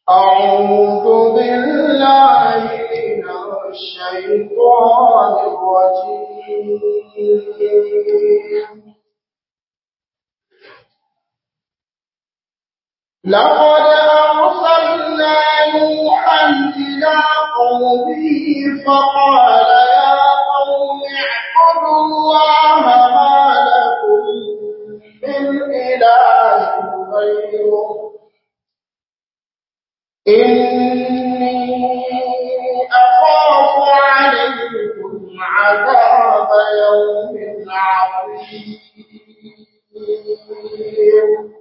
أعوذ بالله من الشيطان الرجيم لقد أرسلنا نوحا إلى قومه فقال يا قوم اعبدوا الله ما لكم من إله غيره إني أخاف عليكم عذاب يوم عظيم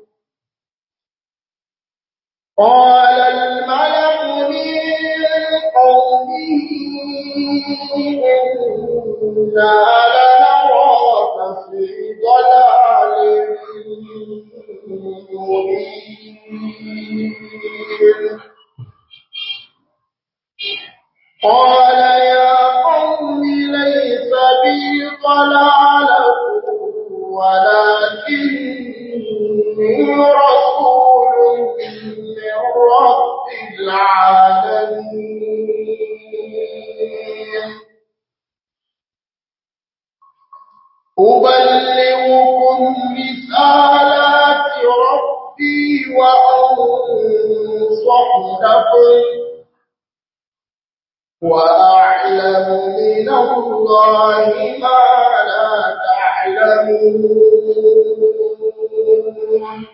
قال الملك من قومه إنا لنراك في ضلال مبين قال يا قوم ليس بي ضلالة ولكني رسول من رب العالمين أبلغكم رسالات ربي وأنصح لكم وأعلم من الله ما لا تعلمون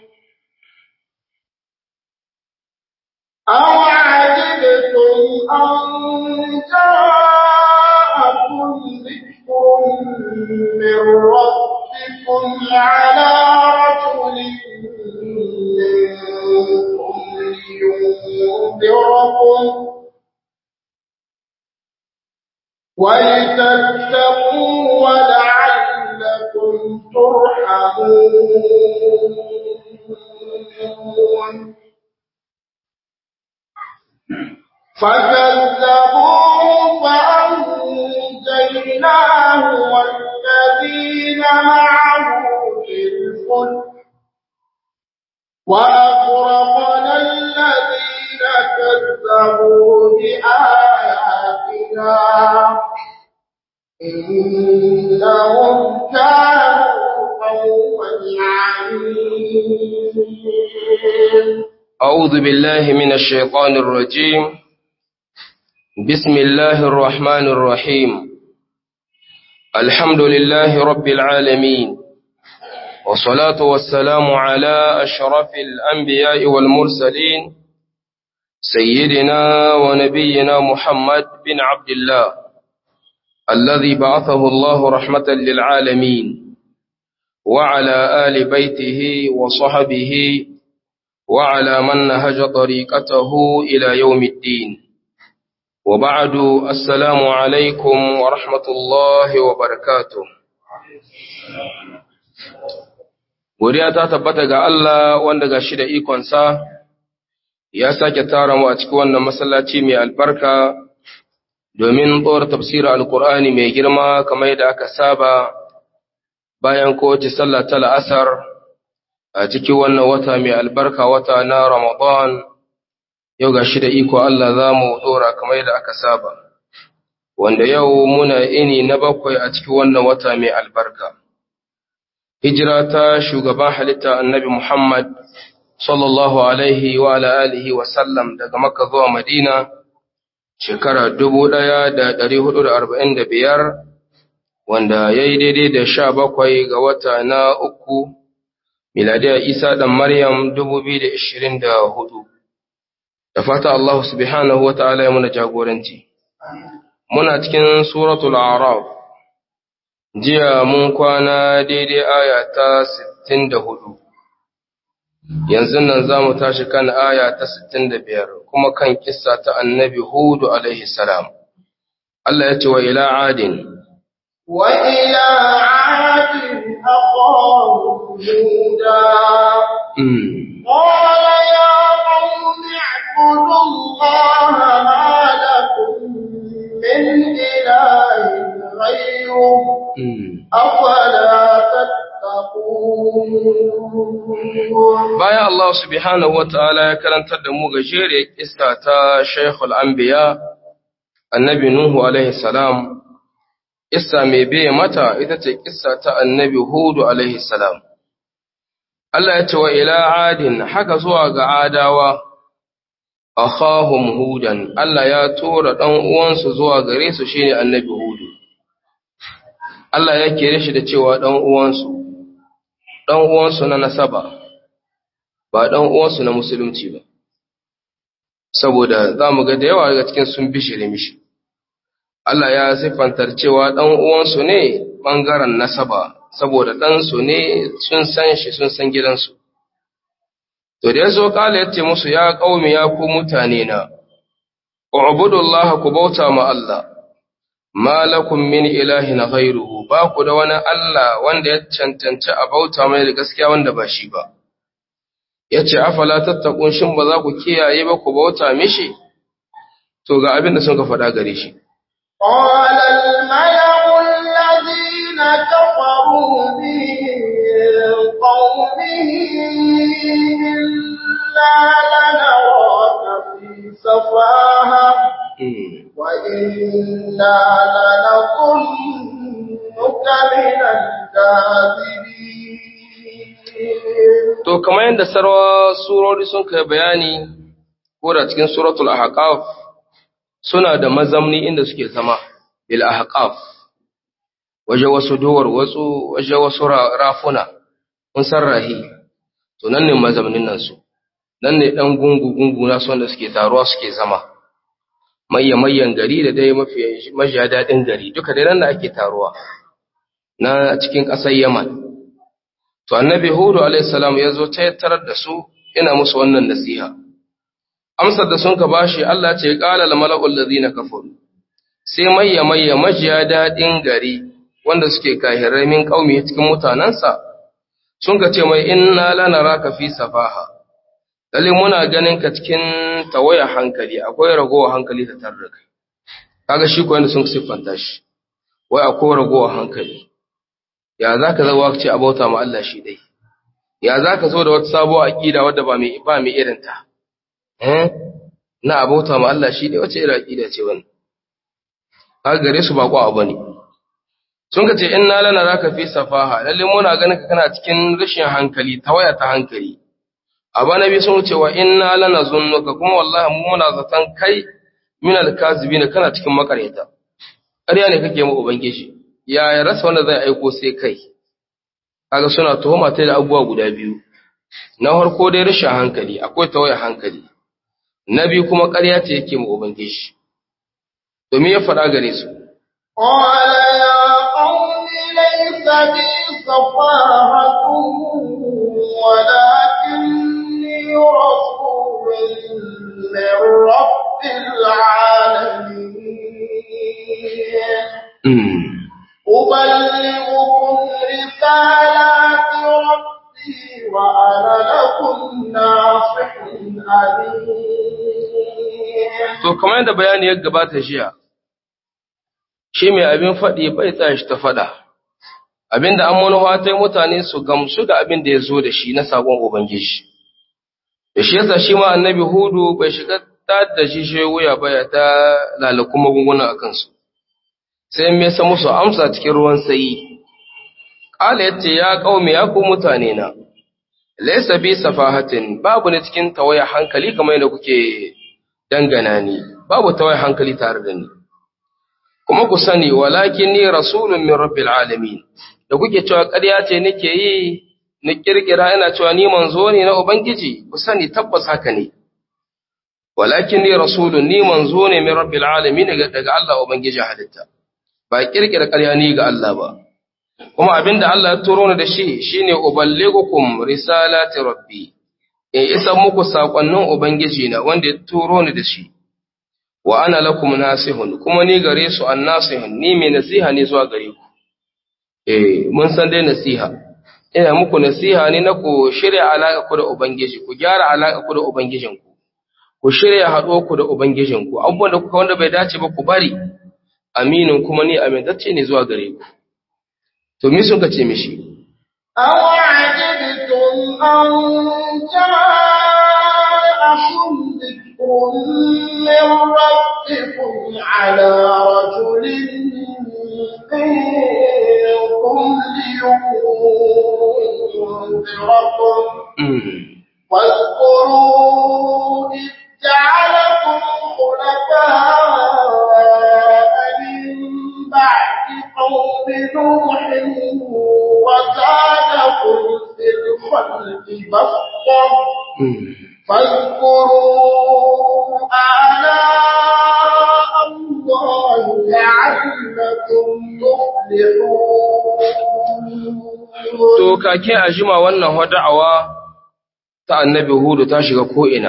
أوعجبتم أن جاءكم ذكر من ربكم على رجل منكم لينذركم ولتتقوا ولعلكم ترحمون فكذبوه فأنجيناه والذين معه في الفلك وأغرقنا الذين كذبوا بآياتنا إنهم كانوا قوما عمين أعوذ بالله من الشيطان الرجيم بسم الله الرحمن الرحيم الحمد لله رب العالمين والصلاة والسلام على أشرف الأنبياء والمرسلين سيدنا ونبينا محمد بن عبد الله الذي بعثه الله رحمة للعالمين وعلى آل بيته وصحبه وعلى من نهج طريقته إلى يوم الدين وبعد السلام عليكم ورحمة الله وبركاته Godiya ta tabbata ga Allah wanda ga shi da ikonsa ya sake tara mu a cikin wannan masallaci mai albarka domin tsohon tafsirin Alƙur'ani mai girma kamar yadda aka saba bayan kowace sallah ta la'asar a cikin wannan wata mai albarka wata na Ramadan yau ga shi da iko Allah za mu ɗora kamar yadda aka saba wanda yau muna ini na bakwai a cikin wannan wata mai albarka. hijira ta shugaban halitta annabi Muhammad sallallahu alaihi wa alihi wa sallam daga Makka zuwa Madina shekara 1445 wanda ya yi daidai da sha bakwai ga wata na uku miladiyar Isa ɗan Maryam 2024 da fata Allah subhanahu wa ta'ala ya muna jagoranci muna cikin suratul Araf jiya mun kwana daidai aya ta 64 yanzu nan za mu tashi kan aya ta 65 kuma kan kissa ta annabi hudu alaihi salam Allah ya ce wa ila adin wa ila adin aqahum huda qala ya qaumi اعبدوا الله ما لكم من إله غيره أفلا تتقون bayan Allah subhanahu wata'ala ya karantar da mu gajeriyar kissa ta Sheikhul Anbiya Annabi Nuhu alaihi salam kissa mai biye mata ita ce kissa ta Annabi Hudu alaihi salam Allah ya ce wa ila adin haka zuwa ga adawa akhahum hudan Allah ya tura dan uwansu zuwa gare su shine Annabi Hudu Allah ya kire shi da cewa dan uwansu dan uwansu na nasaba ba ɗan uwansu na musulunci ba saboda za mu ga da yawa daga cikin sun bishire mishi Allah ya siffantar cewa ɗan uwansu ne ɓangaren nasaba saboda ɗansu ne sun san shi sun san gidansu to da ya zo ƙala ya ce musu ya ƙaumi ya ku mutane na ubudullah ku bauta ma Allah ma lakum min ilahin ghairuhu ba ku da wani Allah wanda ya cancanci a bauta mai da gaskiya wanda ba shi ba ya ce afala tattakun shin ba za ku kiyaye ba ku bauta mishi to ga abin da sun ka faɗa gare shi قال الملأ الذين كفروا به قومه إنا لنراك في سفاهة وإنا لنظنك من الكاذبين To, kamar yadda sarwa surori sun kai bayani, ko da cikin suratul ahqaf suna da mazamni inda suke zama, bil ahqaf waje wasu duwar wasu, waje wasu rafuna, kun san rahi, to nan ne mazamnin nan su, nan ne ɗan gungu-gungu na wanda suke taruwa suke zama, mayyan gari da dai mafi majiya daɗin gari, duka dai nan da ake taruwa, na cikin ƙasar Yaman. To, annabi Hudu alaihissalam ya zo ta tarar da su, ina musu wannan nasiha. Amsar da sun ka bashi Allah ce, ƙala la mala'ul lazina kafaru. Sai mayya mayya majiya daɗin gari wanda suke kahirai min ƙaumi cikin mutanensa, sun ka ce mai inna lanara ka fi safaha. Lalle muna ganin ka cikin tawaya hankali, akwai ragowar hankali ta tare da kai. Kaga shi ko yadda sun siffanta shi, wai akwai ragowar hankali. ya za ka zama ce a bauta ma Allah shi dai, ya za ka zo da wata sabuwa aƙida wadda ba mai irinta, eh, na a bauta ma Allah shi dai wace irin aƙida ce wani, haka gare su ba abu ne. Sun ka ce, in na lana za ka fi safaha, lalle muna ganin ka kana cikin rashin hankali, ta waya ta hankali. Abu na biyu sun ce wa in na lana zunnuka kuma wallahi mu muna zaton kai min alkazibi ne kana cikin makaryata. Ƙarya ne kake mu Ubangiji. ya ya rasa wanda zai aiko sai kai kaga suna tuhuma ta da abubuwa guda biyu na farko dai rashin hankali akwai tawaya hankali na biyu kuma ƙarya ce yake mu ubangiji domin ya faɗa gare su قال يا قوم ليس بي صفاهة ولكني رسول من رب العالمين أبلغكم رسالات ربي وأنا لكم ناصح أمين to kamar yadda bayani ya gabata jiya shi mai abin faɗi bai tsaya shi ta faɗa abinda an manuwa ta mutane su gamsu da abin da ya zo da shi na sabon ubangiji da shi yasa shi ma annabi hudu bai shiga ta da shi shi wuya baya ta lalakun magunguna a kansu sai me sa musu amsa cikin ruwan sayi qala yace ya qaumi ya ku mutane na laysa bi safahatin babu ne cikin tawaya hankali kamar yadda kuke dangana ni babu tawaya hankali tare da ni kuma ku sani walakin ni rasulun min rabbil alamin da kuke cewa ƙarya ce nake yi ni kirkira ina cewa ni manzo ne na ubangiji ku sani tabbas haka ne walakin ni rasulun ni manzo ne min rabbil alamin daga Allah ubangiji halitta ba kirkira ƙarya ni ga Allah ba kuma abinda Allah ya turo ni da shi shine uballigukum risalati rabbi in isa muku sakonnin ubangiji na wanda ya turo ni da shi wa ana lakum nasihun kuma ni gare su annasihun ni mai nasiha ne zuwa gare ku eh mun san dai nasiha ina muku nasiha ne na ku shirya alaka ku da ubangiji ku gyara alaka ku da ubangijinku ku shirya haɗo ku da ubangijinku abubuwan da kuka wanda bai dace ba ku bari aminin kuma ni amintacce ne zuwa gare ku to me sun kace mishi أو عجبتم أن على رجل منكم لينذركم واذكروا إذ جعلكم خلفاء من بعد قوم نوح وزادكم في الخلق بسطة فاذكروا آلاء الله لعلكم تفلحون To, kake a jima wannan wada'awa ta annabi Hudu ta shiga ko'ina,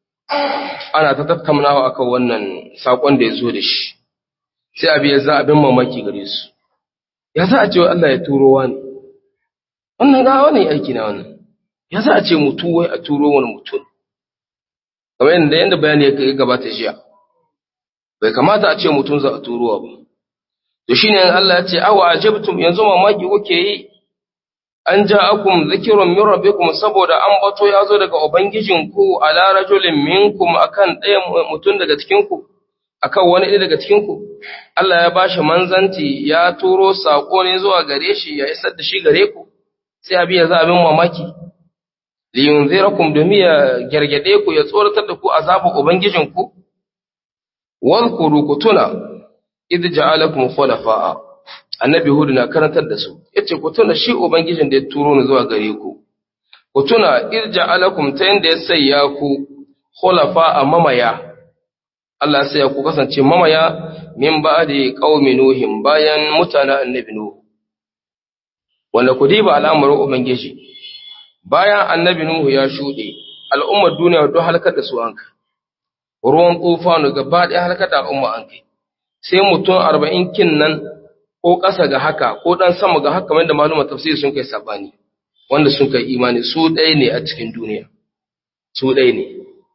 ana ta tattaunawa akan wannan saƙon da ya zo da shi, sai abi ya za abin mamaki gare su. Ya za a ce wa Allah ya turo wani, wannan ga wani aiki na wannan, ya za a ce mutu wai a turo wani mutum. Kamar yadda yadda bayani ya gabata jiya, bai kamata a ce mutum za a turowa ba. To shi ne Allah ya ce, awa ajabtum yanzu mamaki kuke yi an ja'akum zikirun min rabbikum saboda an bato ya zo daga ubangijinku ala rajulin minkum akan ɗaya mutum daga cikin ku akan wani ɗaya daga cikin ku Allah ya bashi manzanci ya turo sako ne zuwa gare shi ya isar da shi gare ku sai abi ya za abin mamaki li yunzirakum domin ya gargade ku ya tsoratar da ku azabin ubangijinku wadhkuru kutuna idh ja'alakum khulafa'a annabi hudu na karantar da su yace ku tuna shi ubangijin da ya turo ni zuwa gare ku ku tuna irja alakum ta yanda ya sayya ku khulafa a mamaya Allah sai ku kasance mamaya min ba'di qaumi nuhin bayan mutanen annabi nuhu wanda ku diba al'amarin ubangiji bayan annabi nuhu ya shude al'ummar duniya don halakar da su an kai ruwan tufanu gaba ɗaya halakar da al'umma an kai sai mutum arba'in kin nan ko ƙasa ga haka ko ɗan sama ga haka kamar da malumar tafsiri sun kai sabani wanda sun kai imani su ɗaya ne a cikin duniya su ɗaya ne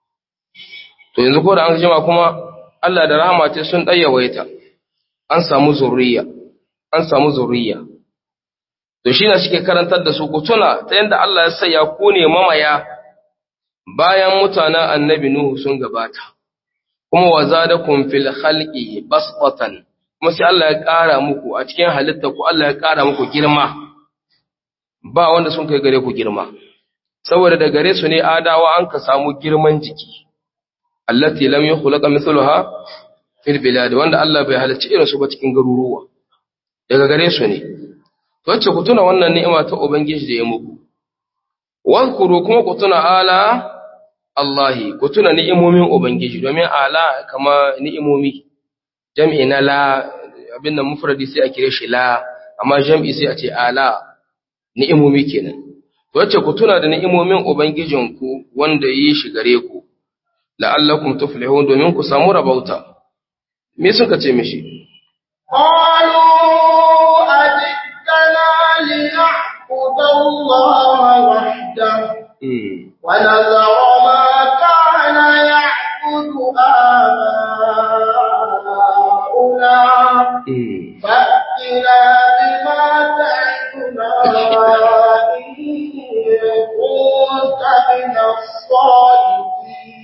to yanzu ko da an jima kuma Allah da rahama ce sun ɗayyawaita an samu zurriya an samu zurriya to shi ne suke karantar da su ku tuna ta yadda Allah ya sanya ku ne mamaya bayan mutanen annabi Nuhu sun gabata kuma wa zadakum fil khalqi basqatan kuma sai Allah ya ƙara muku a cikin halitta ku Allah ya ƙara muku girma ba wanda sun kai gare ku girma saboda da gare su ne adawa an ka samu girman jiki allati lam yukhlaqa mithluha fil bilad wanda Allah bai halarci irin su ba cikin garuruwa daga gare su ne wacce ku tuna wannan ni'ima ta ubangiji da ya muku wadhkuru kuma ku tuna ala Allahi ku tuna ni'imomin ubangiji domin ala kama ni'imomi jam'i na la abin nan mufradi sai a kire shi la amma jam'i sai a ce ala ni'imomi kenan wacce ku tuna da ni'imomin ubangijinku wanda yi shi gare ku la'allakum tuflihun domin ku samu rabauta me suka ce mishi قالوا أجئتنا لنعبد الله وحده ونذر ما كان يعبد آباؤنا فأتنا بما تعدنا إن كنت من الصادقين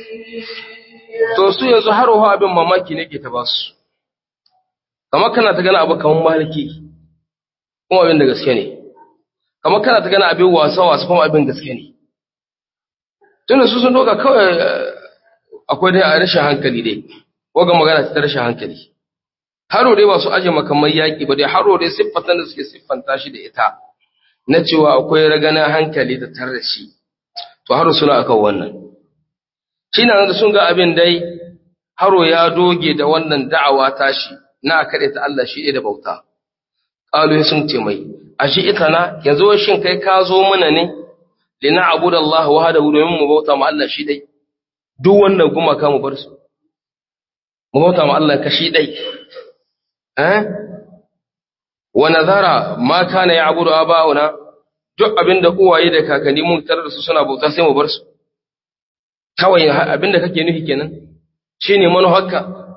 to su yanzu har wa abin mamaki ne ke ta basu kamar kana ta gana abu kamar maliki kuma abin da gaske ne kamar kana ta gana abin wasa wasa kuma abin gaske ne tunda su sun doka kawai akwai dai a rashin hankali dai waga magana ta rashin hankali haro dai ba su aje makamai yaƙi ba dai haro dai siffatan da suke siffanta shi da ita na cewa akwai raganin hankali da tare da shi to haro suna akan wannan shi na da sun ga abin dai haro ya doge da wannan da'awa tashi na a kaɗe ta Allah shi da bauta ƙalu sun ce mai a shi ita na yanzu shin kai ka zo mana ne lina abu da Allah wa da domin mu bauta ma Allah shi dai duk wannan gumaka mu bar su mu bauta ma Allah ka shi dai eh wa nazara ma kana ya abudu aba'una duk abinda uwaye da kakanni mun tarar da su suna bauta sai mu bar su kawai abinda kake nufi kenan shine manufarka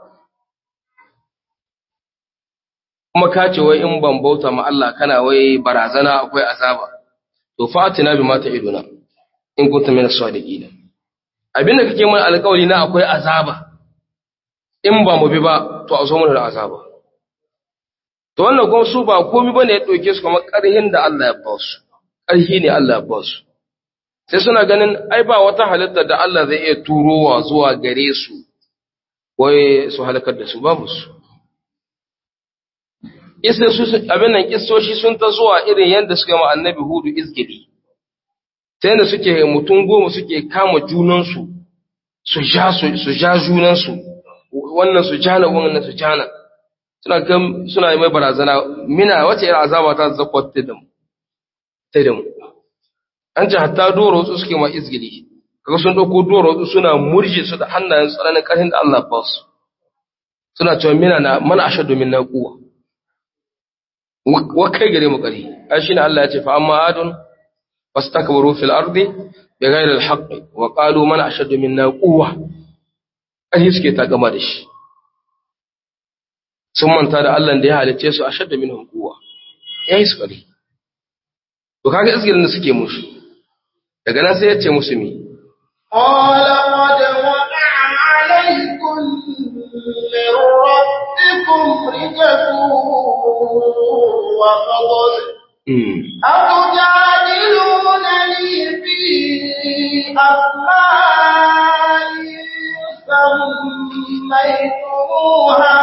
kuma ka ce wai in ban bauta ma Allah kana wai barazana akwai azaba to fatina bi mata iduna in kunta min as-sadiqin abinda kake mun alƙawari na akwai azaba in ba mu bi ba to a zo mana da azaba to wannan kuma su ba komai bane ya dauke su kamar ƙarhin da Allah ya ba su ƙarhi ne Allah ya ba su sai suna ganin ai ba wata halitta da Allah zai iya turowa zuwa gare su wai su halakar da su babu su isa su abin nan kissoshi sun ta zuwa irin yadda suka ma annabi hudu izgidi ta yadda suke mutum goma suke kama junansu su ja su ja junansu wannan su jana wannan su jana suna kan suna mai barazana mina wace irin azaba ta zakwata da mu ta da mu an ce hatta doro su suke ma izgidi kaga sun dauko doro su suna murje su da hannayen tsananin karhin da Allah ba su suna cewa mina na mana ashadu min na kuwa wa kai gare mu kari ai shine Allah ya ce fa amma adun fastakbaru fil ardi bighayri al haqq wa qalu man ashadu minna quwwa ai suke ta gama da shi sun manta da Allah da ya halice su ashadu minhum quwwa yayi su kari to kaga isgirin da suke musu daga nan sai ya ce musu mi قال قد وقع عليكم من ربكم رجس وغضب أتجادلونني في أسماء سميتموها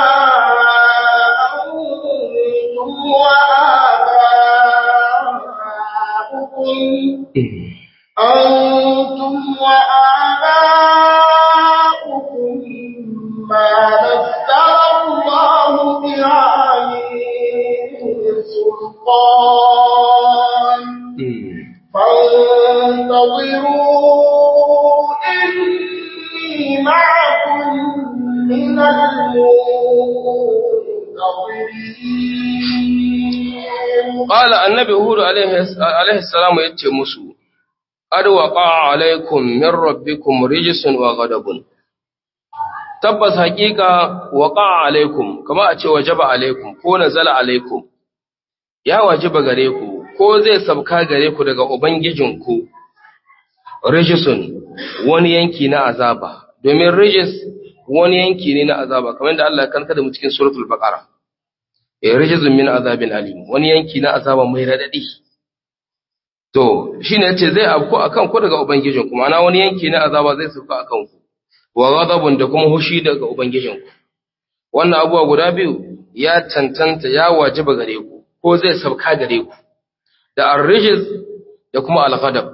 أنتم وآباؤكم أنتم وآباؤكم ما نزل الله بها من سلطان فانتظروا إني معكم من المنتظرين qala annabi hud alaihi alaihi salam yace musu qad waqa alaikum min rabbikum rijsun wa ghadabun tabbas haqiqa waqa alaikum kama a ce wajaba alaikum ko nazala alaikum ya wajiba gare ku ko zai sabka gare ku daga ubangijinku rijsun wani yanki na azaba domin rijis wani yanki ne na azaba kamar da Allah ya karanta da mu cikin suratul baqara eh rijzun min azabin alim wani yanki na azaba mai radadi to shine yace zai afku akan ku daga ubangijin ku ma'ana wani yanki na azaba zai sauka akan ku wa ghadabun da kuma hushi daga ubangijin ku wannan abuwa guda biyu ya tantanta ya wajiba gare ku ko zai sauka gare ku da ar-rijz da kuma al-ghadab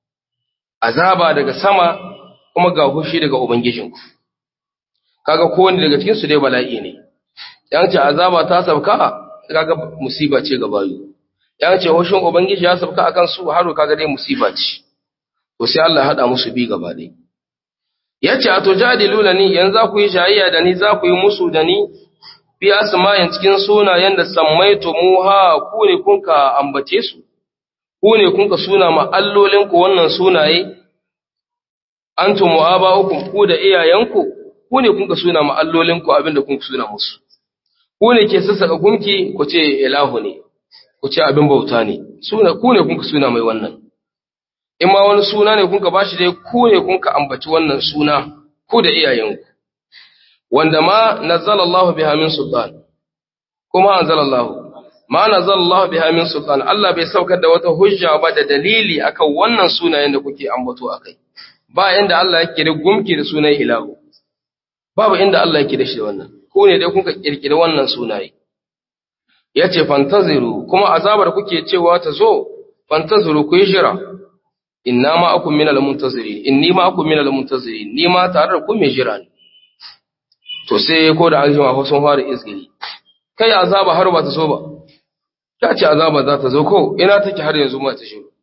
azaba daga sama kuma ga hushi daga ubangijin ku kaga kowanne daga cikin su dai bala'i ne yan ce azaba ta sabka kaga musiba ce ga bayu yan ce hoshin ubangiji ya sabka akan su haro kaga dai musiba ce to sai Allah ya hada musu bi gaba dai yace ato jadiluna ni yanzu za ku yi shayayya da ni za ku yi musu da ni fi asma'in cikin sunayen da sammaitu muha ku ne kun ka ambace su ku ne kun ka suna ma allolin ku wannan sunaye antum wa aba'ukum ku da iyayenku ku ne kun ka suna ma allolin ku abinda kun ka suna musu ku ne ke sassaka gunki ku ce ilahu ne ku ce abin bauta ne suna ku ne kun ka suna mai wannan in ma wani suna ne kun ka bashi dai ku ne kun ka ambaci wannan suna ku da iyayenku wanda ma nazzalallahu biha min sultan kuma anzalallahu ma nazzalallahu biha min sultan Allah bai saukar da wata hujja ba da dalili akan wannan sunayen da kuke ambato akai ba inda Allah yake da gumki da sunan ilahu babu inda Allah yake da shi da wannan ko ne dai kuka kirkiri wannan sunaye yace fantaziru kuma azabar kuke cewa ta zo fantaziru ku yi jira inna ma akum minal muntazirin inni ma akum minal muntazirin ni ma tare da ku mai jira ne to sai ko da aljima ko sun fara izgiri kai azaba har ba ta so ba ta ce azaba za ta zo ko ina take har yanzu ma ta shiru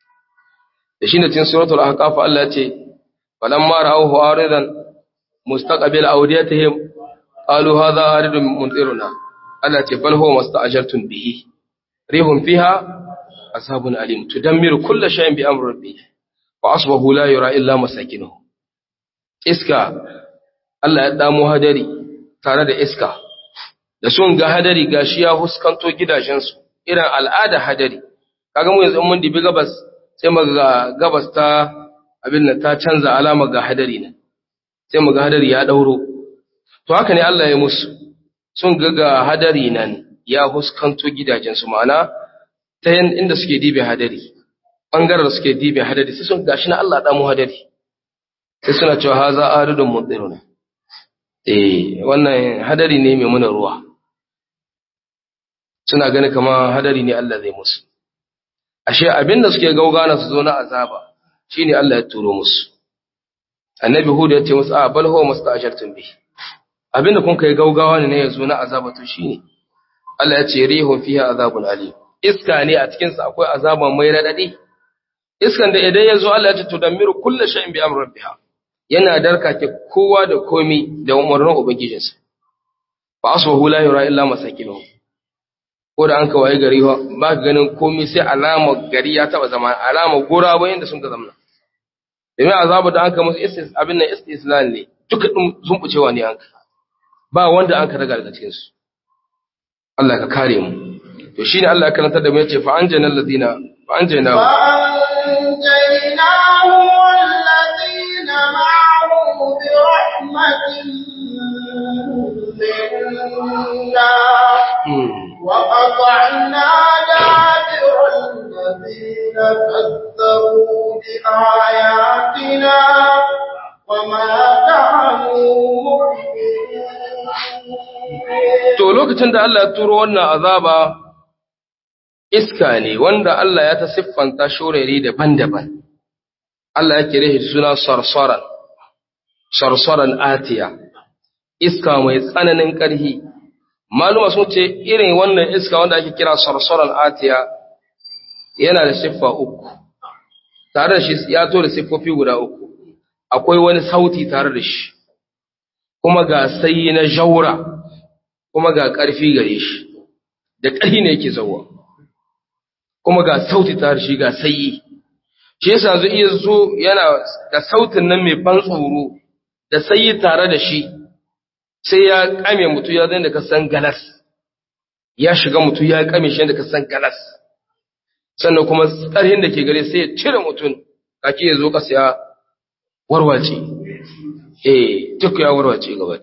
da shine cikin suratul ahqaf Allah ya ce falamma ra'awhu aridan mustaqbil awdiyatihim qalu hadha aridun mumtiruna Allah ce bal huwa masta'jartum bihi rihum fiha ashabun alim tudammiru kulla shay'in bi amri rabbih wa asbahu la yura illa masakinuhu iska Allah ya damo hadari tare da iska da sun ga hadari gashi ya huskanto gidajensu irin al'ada hadari kaga mu yanzu mun dibi gabas sai mu ga gabas ta abin nan ta canza alama ga hadari nan sai mu ga hadari ya dauro to haka ne Allah ya musu sun ga ga hadari nan ya huskanto gidajensu ma'ana ta inda suke dibe hadari bangaren da suke dibe hadari sai sun gashi na Allah damu hadari sai suna cewa haza aridun mudiruna eh wannan hadari ne mai muna ruwa suna gani kama hadari ne Allah zai musu ashe abinda suke gaugana su zo na azaba shine Allah ya turo musu annabi hud ya ce musu a bal huwa musta'jartum bi abinda kun kai gaugawa ne ya zo na azaba to shine Allah ya ce rihun fiha azabun alim iska ne a cikin sa akwai azaba mai radadi iskan da idan ya zo Allah ya ce tudammiru kullu shay'in bi amri rabbiha yana darkake kowa da komi da umarnin ubangijinsa fa asbahu la yura illa masakinuhum ko da an kawai gari ba ka ganin komi sai alama gari ya taba zama alama gora ba inda sun ka zamna domin azabu da an ka musu istis abin nan istislan ne duka din sun bucewa ne an ba wanda an ka daga daga cikin su Allah ka kare mu to shine Allah ya karanta da mu yace fa anjana alladina fa anjana فأنجيناه والذين معه برحمة منا وقطعنا دابر الذين كذبوا بآياتنا وما كانوا مؤمنين to lokacin da Allah ya turo wannan azaba iska ne wanda Allah ya ta siffanta shorari daban-daban Allah ya kire shi suna sarsaran sarsaran atiya iska mai tsananin ƙarfi maluma sun ce irin wannan iska wanda ake kira sarsaran atiya yana da siffa uku tare da shi ya to da siffofi guda uku akwai wani sauti tare da shi kuma ga sayi na jaura kuma ga ƙarfi gare shi da ƙarfi ne yake zauwa kuma ga sauti tare da shi ga sayi shi yasa zai iya zo yana da sautin nan mai ban tsoro da sayi tare da shi sai ya kame mutu ya zai da ka san galas ya shiga mutu ya kame shi da ka san galas sannan kuma tsarhin da ke gare sai ya cire mutum kake ya zo kasa ya warwace eh duk ya warwace gaba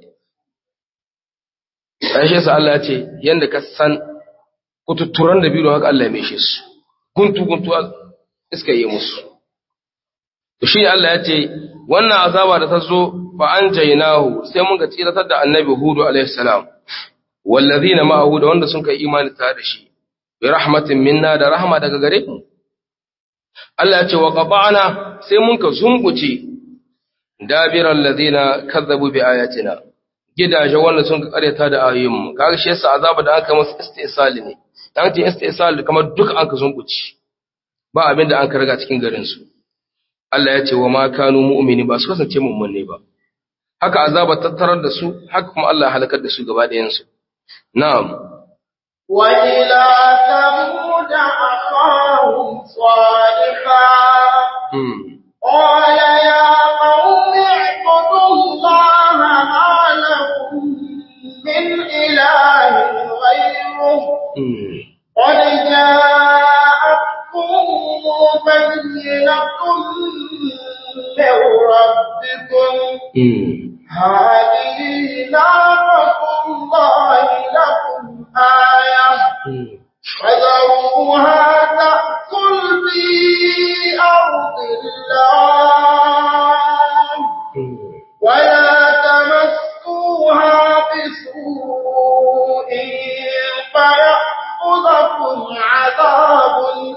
ɗaya shi yasa Allah ya ce yanda ka san kututturan da biyu haka Allah ya meshe su guntu guntu iska yi musu to shi Allah ya ce wannan azaba da ta zo fa an jainahu sai mun ga tsiratar da annabi hudu alaihi salam wallazina ma'ahu da wanda sun kai imani tare da shi bi rahmatin minna da rahma daga gare mu Allah ya ce wa qata'na sai mun ka zumbuce dabiral ladina kazzabu bi ayatina gidaje wanda sun karyata da ayoyin mu kaga shi yasa azaba da aka masa istisali ne dan ce istisali kamar duka an ka zumbuce ba abin da an ka riga cikin garin su Allah ya ce wa ma kanu mu'mini ba su kasance mu'minne ba haka azaba tattarar da su haka kuma Allah ya halakar da su gaba ɗayan su na'am wa ila thamud akhahum salihah hmm qala ya qaumi ibudullaha ma lakum min ilahin ghayruh hmm قد جاءتكم بينة من ربكم hmm هذه نعمة الله لكم آية hmm فذروها تأكل في أرض الله hmm ولا تمسوها بسوء فيأخذكم عذاب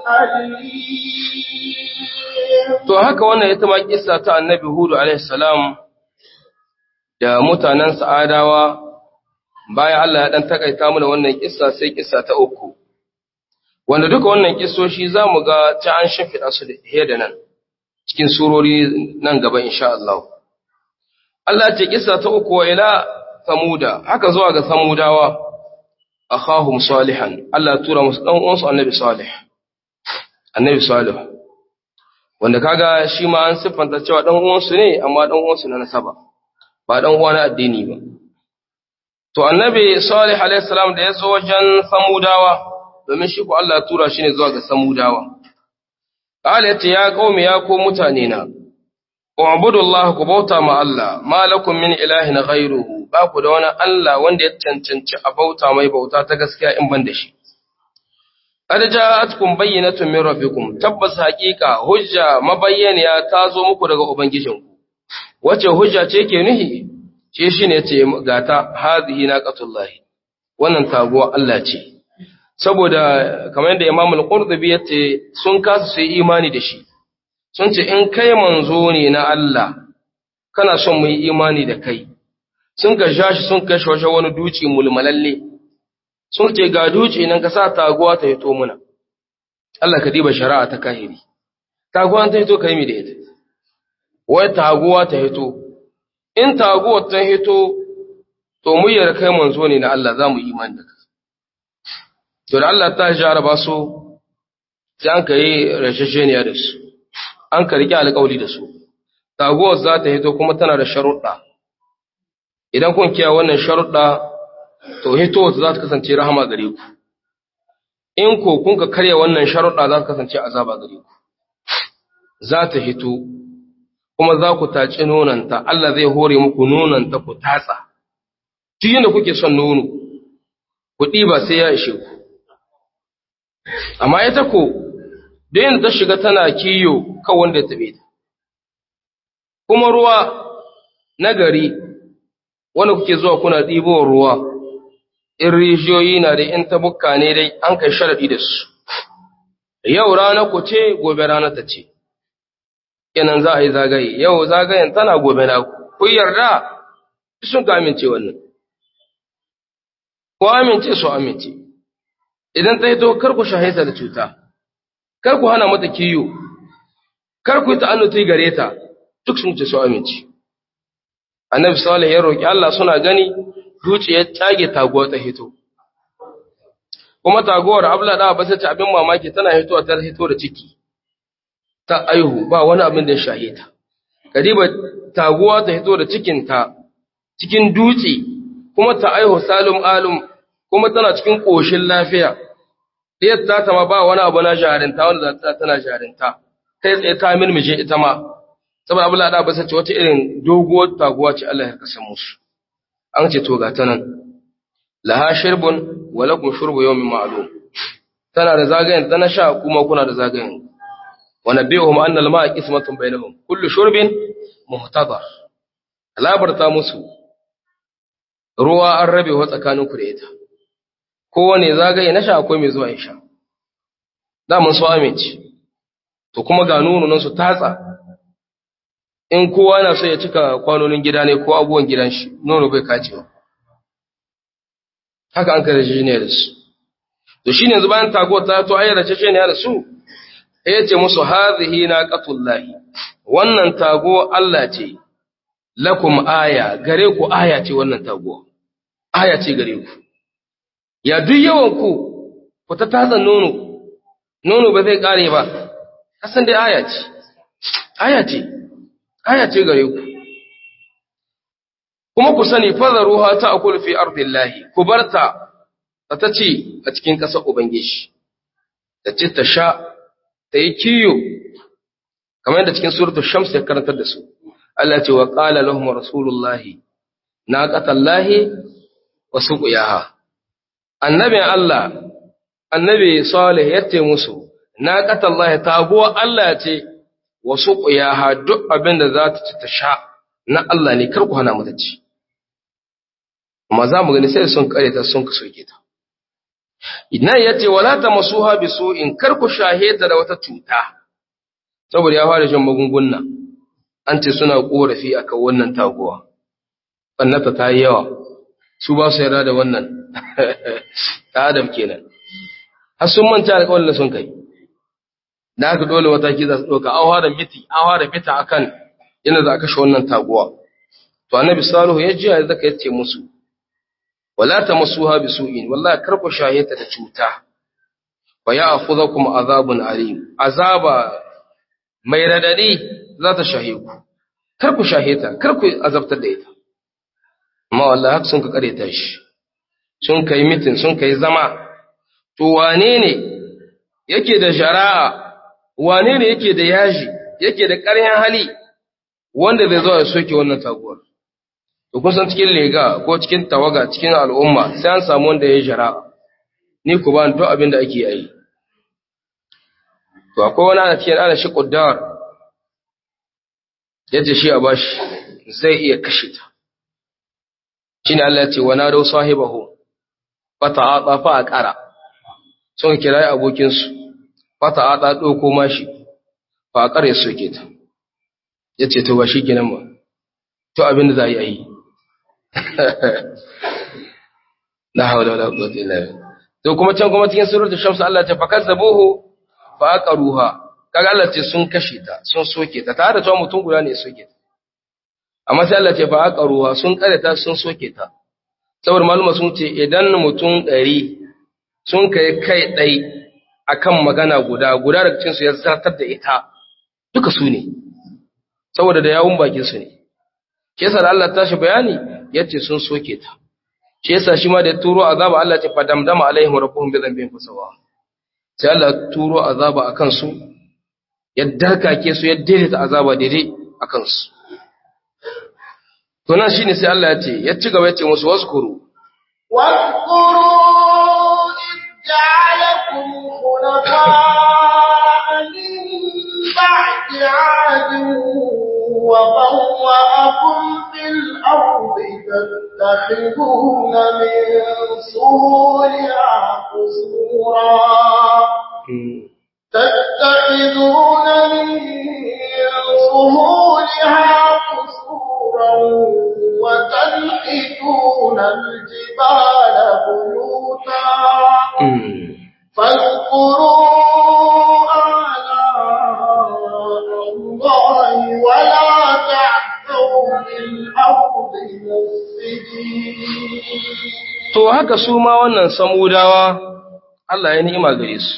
أليم To haka wannan ita ma kissa ta annabi Hudu alaihi salam da mutanen sa'adawa bayan Allah ya dan takaita mana wannan kissa sai kissa ta uku. Wanda duka wannan kissoshi za mu ga ta an shimfiɗa su da da nan cikin surori nan gaba insha Allah. Allah ce kissa ta uku wa ila samuda haka zuwa ga samudawa akhahum salihan Allah ya tura musu dan uwansu annabi salih. Annabi salih wanda kaga shi ma an siffanta cewa dan uwansu ne amma dan uwansu na nasaba ba dan uwa na addini ba to annabi salih alaihi salam da ya zo wajen samudawa domin shi ko Allah ya tura shi ne zuwa ga samudawa qala yace ya qaumi ya ko mutane na ubudu Allah ku bauta ma Allah ma lakum min ilahin ghayruhu ba ku da wani Allah wanda ya cancanci a bauta mai bauta ta gaskiya in ban da shi qad ja'atkum bayyinatun min rabbikum tabbas haqiqa hujja mabayyaniya ta zo muku daga ubangijinku wace hujja ce ke nuhi ce shine ce gata hazihi naqatullahi wannan taguwa Allah ce saboda kamar yadda Imam al-Qurtubi yace sun kasa su yi imani da shi sun ce in kai manzo ne na Allah kana son mu yi imani da kai sun ga shi sun kashe washe wani duci mulmalalle sun ce ga duci nan ka sa taguwa ta hito muna Allah ka diba shari'a ta kahiri taguwa ta hito kai mi da ita wai taguwa ta hito in taguwa ta hito to mu yi kai manzo ne na Allah za mu yi imani da kai to da Allah ta jaraba su sai an kai rashasheniya da su an ka riƙe alƙawli da su taguwar za ta hito kuma tana da sharuɗa idan kun kiya wannan sharuɗa to hito za ta kasance rahama gare ku in ko kun ka karya wannan sharuɗa za ta kasance azaba gare ku za ta hito kuma za ku taci nonanta Allah zai hore muku nonanta ku tatsa duk yadda kuke son nono ku ɗiba sai ya ishe ku amma ita ko da yin ta shiga tana kiyo kan wanda ya tabe ta kuma ruwa na gari wanda kuke zuwa kuna ɗibo ruwa in rijiyoyi na da in tabukka ne dai an kai sharaɗi da su yau rana ku ce gobe rana ta ce kenan za a yi zagaye yau zagayen tana gobe na ku yarda sun ka amince wannan ku amince su amince idan ta hito kar ku shahita da cuta kar ku hana mata kiyo kar ku yi ta'annuti gare ta duk sun ce su amince annabi salih ya roki Allah suna gani zuciyar tage taguwa ta hito kuma taguwar abla da ba ta abin mamaki tana hitowa ta hito da ciki ta aihu ba wani abin da ya shahita kadiba taguwa ta hito da cikin ta cikin dutse kuma ta aihu salum alum kuma tana cikin koshin lafiya ɗiyar ta ma ba wani abu na jarinta wanda za ta tana jarinta kai tsaye ta mirmije ita ma saboda abu lada ba sace wata irin doguwar taguwa ce Allah ya kasa musu an ce to ga ta nan laha shirbun wa lakum shurbu yawmin ma'lum tana da zagayen ta na sha kuma kuna da zagayen wa nabihum anna al-ma'a qismatun bainahum kullu shurbin muhtadar labarta musu ruwa an rabe wa tsakaninku da ita kowane zagaye na sha akwai mai zuwa ya sha damun su amince to kuma ga nan su tatsa in kowa na so ya cika kwanonin gida ne ko abubuwan gidan shi nono bai kacewa haka an kare shi ne da su to shi ne bayan tago ta to ayyar ce ne da su ya ce musu hazihi na qatullahi wannan tago Allah ce lakum aya gare ku aya ce wannan tago aya ce gare ku ya duk yawan ku ku ta tatsan nono nono ba zai kare ba kasan dai aya ce aya ce aya ce gare ku kuma ku sani fadaruha ta akul fi ardillahi ku barta ta ce a cikin ƙasar ubangiji ta ce ta sha ta yi kiyo kamar yadda cikin suratul shams ya karantar da su Allah ce wa qala lahum rasulullahi naqatallahi wa suqiyaha annabi Allah annabi salih yace musu naqatallahi taguwa Allah ce wa suqiyaha duk abin da za ta ci ta sha na Allah ne kar ku hana mata ci amma za mu gani sai sun kare ta sun soke ta idan yace wala tamasuha bisu'in kar ku shaheta da wata cuta saboda ya fara shan magunguna an ce suna korafi akan wannan taguwa annata ta yi yawa su ba su yarda da wannan ta adam kenan har sun manta alƙawarin da sun kai da aka dole mataki za su ɗauka an fara miti an fara mita akan yana za a kashe wannan taguwa to annabi salihu ya ji ya zaka yace musu wala tamassuha bisu'in wallahi kar ku shaheta da cuta wa ya'khudhukum azabun alim azaba mai radadi za ta shahe ku kar ku shaheta kar ku azabtar da ita amma wallahi haka sun ka kareta shi sun kai mitin sun kai zama to wane ne yake da jara'a wane ne yake da yaji yake da ƙaryan hali wanda zai zo ya soke wannan taguwar to kusan cikin lega ko cikin tawaga cikin al'umma sai an samu wanda ya jara ni ku ba duk abin da ake yi to akwai wani ana cikin ana shi kuddar yadda shi a bashi zai iya kashe ta shine Allah ya ce wa nadu sahibahu fata'ata fa aqara sun kira abokin su fata'ata doko mashi fa aqara ya soke ta yace to ba kenan ba to abin da za yi yi la hawla wala quwwata illa billah to kuma can kuma cikin suratul shams Allah ta fakazzabuhu fa aqaruha kaga Allah ce sun kashe ta sun soke ta tare da cewa mutum guda ne ya soke ta amma sai Allah ce fa aqaruha sun kare ta sun soke ta saboda maluma sun ce idan mutum ɗari sun kai kai ɗai akan magana guda guda daga cikin su ya zartar da ita duka su ne saboda da yawun bakin su ne shi yasa da Allah tashi bayani yace sun soke ta shi yasa shi ma da ya turo azaba Allah ce fadamdama alaihim rabbuhum bi dhanbihim fasawa sai Allah ya turo azaba akan su ya darkake su ya daidaita azaba daidai akan su to nan shine sai Allah ya ce ya ci gaba ya ce musu waskuru واذكروا إذ جعلكم خلفاء من بعد عاد وبوأكم في الأرض تتخذون من سهولها قصورا تتخذون من سهولها قصورا وتنحتون الجبال بيوتا فاذكروا آلاء الله ولا تعثوا في الأرض مفسدين to haka su ma wannan samudawa Allah ya ni'ima gare su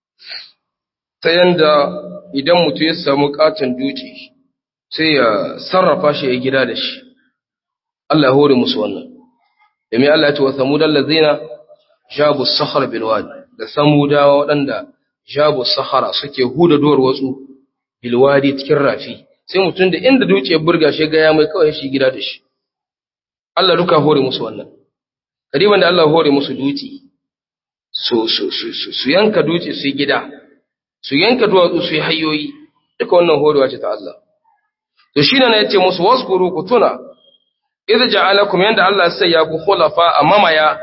ta yanda idan mutum ya samu katon duci sai ya sarrafa shi ya gida da shi Allah ya hore musu wannan domin Allah ya ce wa samudan lazina jabu sahara bilwadi da samudawa waɗanda jabu sahara suke huda duwar watsu bilwadi cikin rafi sai mutum da inda duci ya burga shi ga ya mai kawai shi gida da shi Allah duka hore musu wannan kariban da Allah hore musu duci su su su su, su yanka duci su yi gida su yanka duwatsu su yi hanyoyi duka wannan horewa ce ta Allah to shi ne ya ce musu waskuru ku tuna idh ja'alakum yanda Allah sai ya ku khulafa a mamaya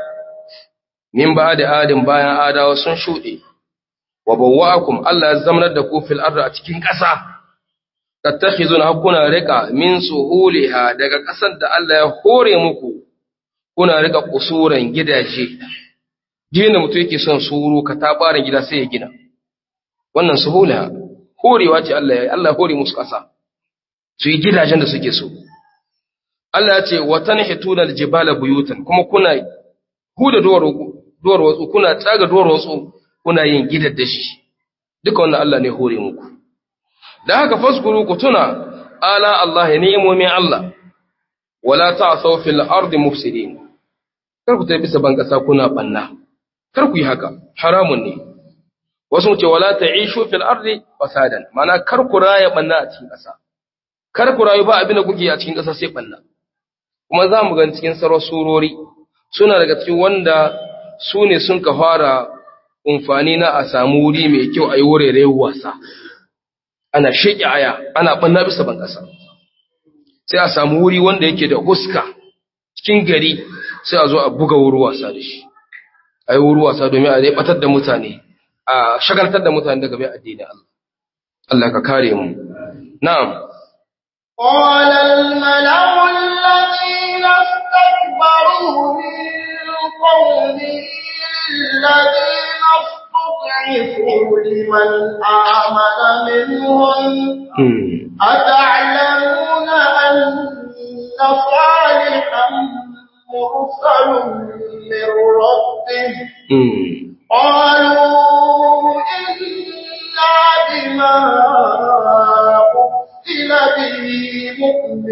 min ba'da adin bayan adawa sun shude wa bawwa'akum Allah ya zamanar da ku fil ardi a cikin ƙasa tattakhizuna hakuna rika min suhuliha daga ƙasar da Allah ya hore muku kuna rika kusuran gidaje gina mutum yake son suru ka tabarin gida sai ya gina wannan suhuliha horewa ce Allah ya Allah hore musu ƙasa su yi gidajen da suke so Allah ya ce wa tanhituna aljibala buyutan kuma kuna huda duwar duwar watsu kuna tsaga duwar watsu kuna yin gidar da shi duka wannan Allah ne hore muku da haka faskuru ku tuna ala Allah ni'imomin Allah wala ta'thaw fil ardi mufsidin kar ku tafi bisa ban kasa kuna banna kar ku yi haka haramun ne wasu ce wala ta'ishu fil ardi fasadan mana kar ku raya banna a cikin kasa kar ku rayu ba abin da kuke a cikin kasa sai banna kuma za mu gani cikin sarar surori suna daga cikin wanda su ne sun ka fara umfani na a samu wuri mai kyau a yi wurare wasa ana sheƙi aya ana ɓanna bisa ban ƙasa sai a samu wuri wanda yake da huska cikin gari sai a zo a buga wuri wasa da shi a yi wuri wasa domin a zai ɓatar da mutane a shagaltar da mutane daga bai addini Allah Allah ka kare mu na'am قال الملأ الذين استكبروا من قومه الذين استضعفوا لمن آمن منهم أتعلمون أن صالحا مرسل من ربه قالوا إنا بما أرسل به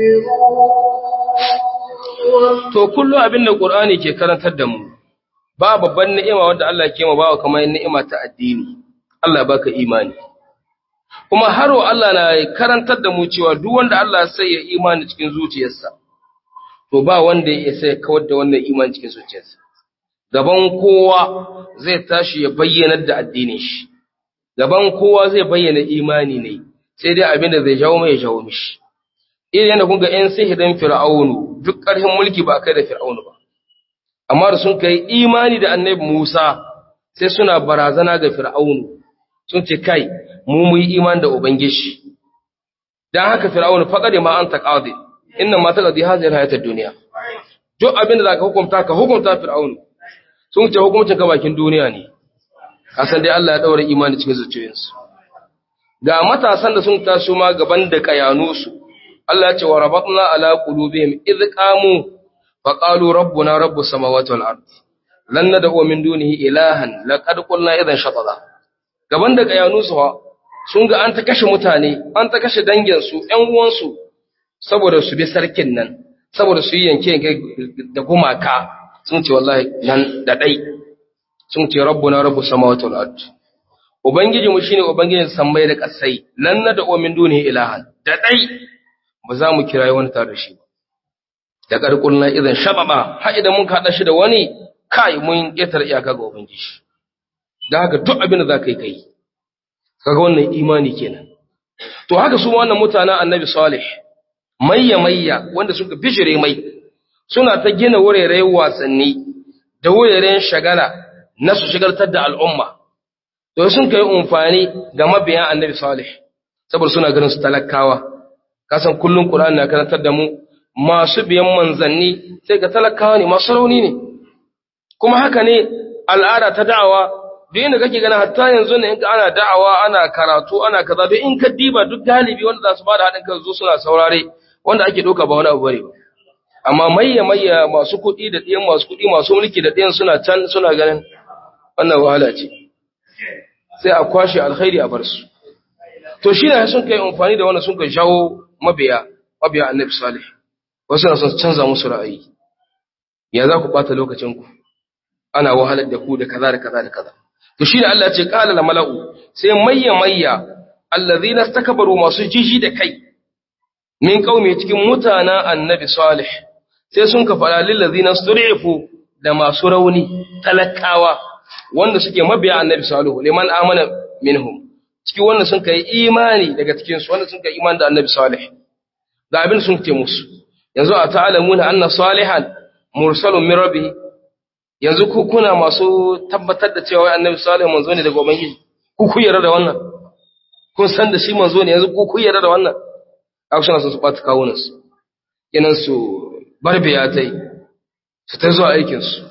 مؤمنون to kullu abin da Qur'ani ke karantar da mu ba babban ni'ima wanda Allah ke ma bawa kamar ni'ima ta addini Allah baka imani kuma haro Allah na karantar da mu cewa duk wanda Allah sai ya imani cikin zuciyarsa to ba wanda ya isa ya kawar da wannan iman cikin zuciyarsa gaban kowa zai tashi ya bayyana da addinin shi gaban kowa zai bayyana imani ne sai dai abin da zai jawo mai jawo mishi irin yadda kun ga ƴan sihirin fir'aunu duk ƙarfin mulki ba kai da fir'aunu ba amma da sun kai imani da annabi Musa sai suna barazana ga fir'aunu sun ce kai mu mu yi imani da ubangiji dan haka fir'aunu faqad ma anta qadi inna ma taqdi hadhihi alhayat ad-dunya duk abin da zaka hukunta ka hukunta fir'aunu sun ce hukuncin ka bakin duniya ne kasan dai Allah ya daura imani cikin zuciyoyinsu ga matasan da sun taso ma gaban da kayanusu Allah ya ce wa rabatna ala qulubihim idh qamu fa qalu rabbuna rabbus samawati wal ard lan nad'u min dunihi ilahan laqad qulna idan shatada gaban da kayanusu ha sun ga an ta kashe mutane an ta kashe dangin su ƴan uwan su saboda su bi sarkin nan saboda su yi yanke da gumaka sun ce wallahi nan da dai sun ce rabbuna rabbus samawati wal ard ubangiji mu shine ubangijin sammai da kasai lan nad'u min dunihi ilahan da dai ba za mu kirayi wani tare da shi ba da karkulna idan shababa har idan mun kada shi da wani kai mun ketar iyaka ga ubangiji da haka duk abin da za ka yi kai kaga wannan imani kenan to haka su wannan mutanen annabi salih mayya mayya wanda suka bishire mai suna ta gina wuraren wasanni da wuraren shagala na su shigartar da al'umma to sun kai umfani ga mabiyan annabi salih saboda suna ganin su talakawa kasan kullum qur'ani na karantar da mu masu biyan manzanni sai ga talakawa ne masu rauni ne kuma haka ne al'ada ta da'awa duk inda kake gana hatta yanzu ne in ana da'awa ana karatu ana kaza duk in ka diba duk galibi wanda za su bada haɗin kan zo suna saurare wanda ake ɗauka ba wani abu bane ba amma mayya mayya masu kuɗi da ɗiyan masu kuɗi masu mulki da ɗiyan suna can suna ganin wannan wahala ce sai a kwashe alkhairi a bar su to shi ne sun kai amfani da wannan sun kai jawo mabiya mabiya annabi salih wasu na son canza musu ra'ayi ya za ku ɓata lokacinku ana wahalar da ku da kaza da kaza da kaza to shi ne Allah ya ce qala la mala'u sai mayya mayya allazina istakbaru masu jiji da kai min qaumi cikin mutanen annabi salih sai sun ka fara lil ladina surifu da masu rauni talakawa wanda suke mabiya annabi salihu liman amana minhum cikin wanda sun kai imani daga cikin su wanda sun kai imani da annabi salih da abin sun ce musu yanzu a ta'alamuna anna salihan mursalun min rabbih yanzu ku kuna masu tabbatar da cewa annabi salih manzo ne daga ubangiji ku ku yarda da wannan kun san da shi manzo ne yanzu ku ku yarda da wannan aka suna sun su bata kawunan su kenan su barbiya tai su ta zuwa aikin su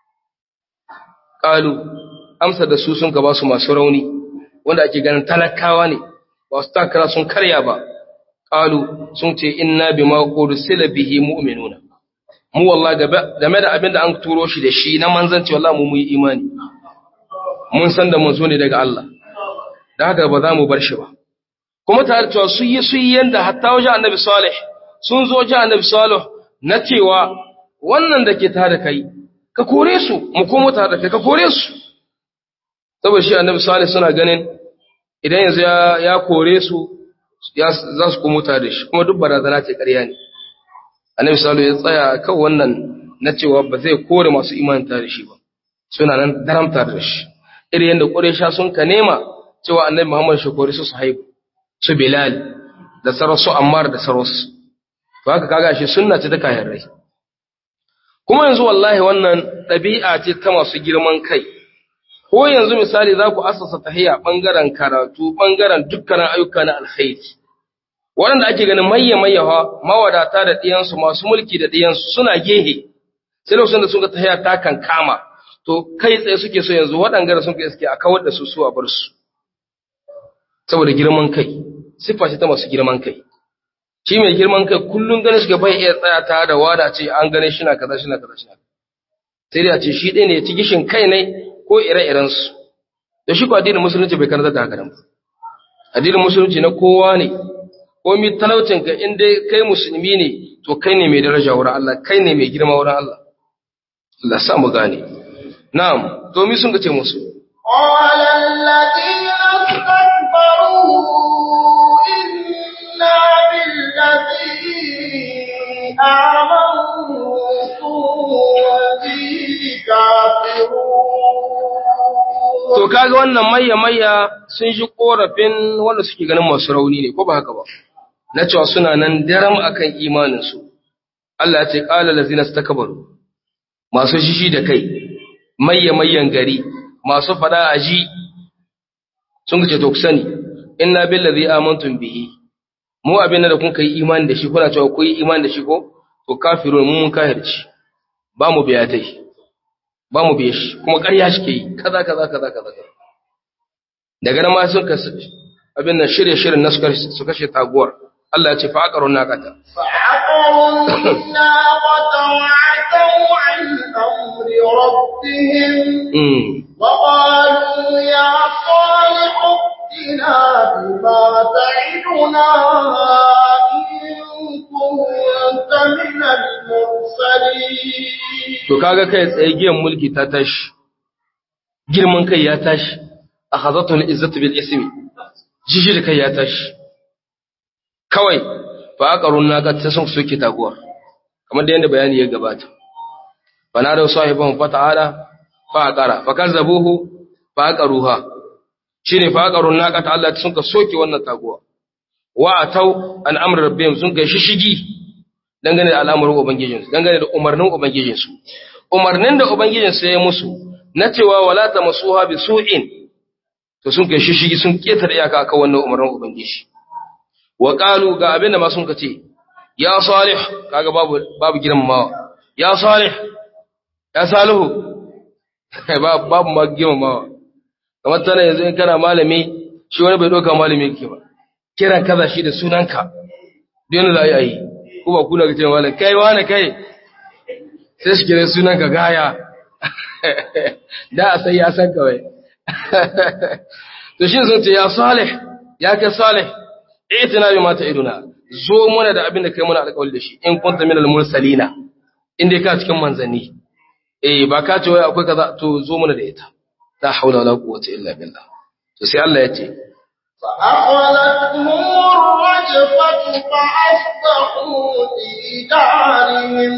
qalu amsa da su sun ka ba su masu rauni wanda ake ganin talakawa ne ba su takara sun karya ba qalu sun ce inna bima ursila bihi mu'minuna mu wallahi game da abin da an turo shi da shi na manzanci wallahi mu yi imani mun san da mun zo ne daga Allah da haka ba za mu bar shi ba kuma tare cewa su yi su yi yanda hatta wajen annabi salih sun zo wajen annabi salih na cewa wannan da ke tare da kai ka kore su mu komo tare da kai ka kore su saboda shi annabi salih suna ganin idan yanzu ya, ya kore su za su komo tare da shi kuma duk barazana ce ƙarya ne annabi salih ya tsaya kan wannan na cewa ba zai kore masu imanin tare da shi ba suna nan daramta da shi irin yadda ƙuresha sun ka nema cewa annabi muhammad shi kore su su haihu su bilal da sarar su ammar da sarar su to haka kaga shi sunna ce ta kayan rai kuma yanzu wallahi wannan ɗabi'a ce ta masu girman kai ko yanzu misali za ku asasa tahiya ɓangaren karatu ɓangaren dukkanin ayyuka na alkhairi waɗanda ake ganin mayya mayyawa mawadata da ɗiyansu masu mulki da ɗiyansu suna gehe sai lokacin da sun ga tahiya ta kan kama to kai tsaye suke so yanzu waɗanga da sun ka iske a kawar da su su a bar su saboda girman kai siffa ce ta masu girman kai shi mai girman kai kullum ganin shi bai iya tsaya ta da wada ce an gane shi na kaza shi na kaza shi na sai dai a ce shi ɗaya ne ya ci gishin kai ne ko ire-iren su da shi ko addinin musulunci bai karanta da haka nan addinin musulunci na kowa ne ko mi talaucin ka in dai kai musulmi ne to kai ne mai daraja wurin Allah kai ne mai girma wurin Allah Allah sa mu gane na'am to mi sun ga ce musu قال الذين استكبروا إنا بالذي به كافرون To kaga wannan mayya mayya sun ji korafin wanda suke ganin masu rauni ne ko ba haka ba na cewa suna nan daram akan imanin su Allah ya ce qala lazina istakbaru masu shishi da kai mayya mayyan gari masu fada aji sun ce to ku sani inna billazi amantum bihi mu abin da kun kai imani da shi kuna cewa ku yi imani da shi ko to kafirun mun kahirci ba mu biya tai ba mu biye shi kuma ƙarya shi ke yi kaza kaza kaza kaza kaza. daga nan ma sun kasu abin nan shirye shirin na su kashe taguwar Allah ya ce fa aqarun naqata فعقروا الناقة وعتوا عن أمر ربهم mm وقالوا يا صالح ائتنا بما تعدنا إن كنت من المرسلين to kaga kai tsaye giyan mulki ta tashi girman kai ya tashi akhazatul izzatu bil ismi jiji da kai ya tashi kawai fa aqarun naqata sun soke taguwar kamar da yanda bayani ya gabata fa na da sahibahum fa ta'ala fa aqara fa kazzabuhu fa aqaruha shine fa aqarun naqata Allah sun ka soke wannan taguwa wa atau an amr rabbihim sun kai shishigi dangane da al'amuran ubangijinsu dangane da umarnin ubangijinsu umarnin da ubangijinsu ya yi musu na cewa wala tamasuha bi su'in to sun kai shishigi sun ketare iyaka akan wannan umarnin ubangiji wa qalu ga abinda ma sun kace ya salih kaga babu babu girmamawa ya salih ya salihu babu babu ma girmamawa kamar tana yanzu in kana malami shi wani bai doka malami yake ba kiran kaza shi da sunanka dole za a yi ko ba kuna ga cewa malam kai wani kai sai shi kira sunanka gaya da a sai ya san kawai to shi sun ce ya salih ya kai salih itina bi mata iduna zo muna da abin da kai muna alƙawari da shi in kunta minal mursalina in dai ka cikin manzanni eh ba ka ce wai akwai kaza to zo muna da ita la haula wala quwwata illa billah to sai Allah ya ce فأخذتهم الرجفة فأصبحوا في دارهم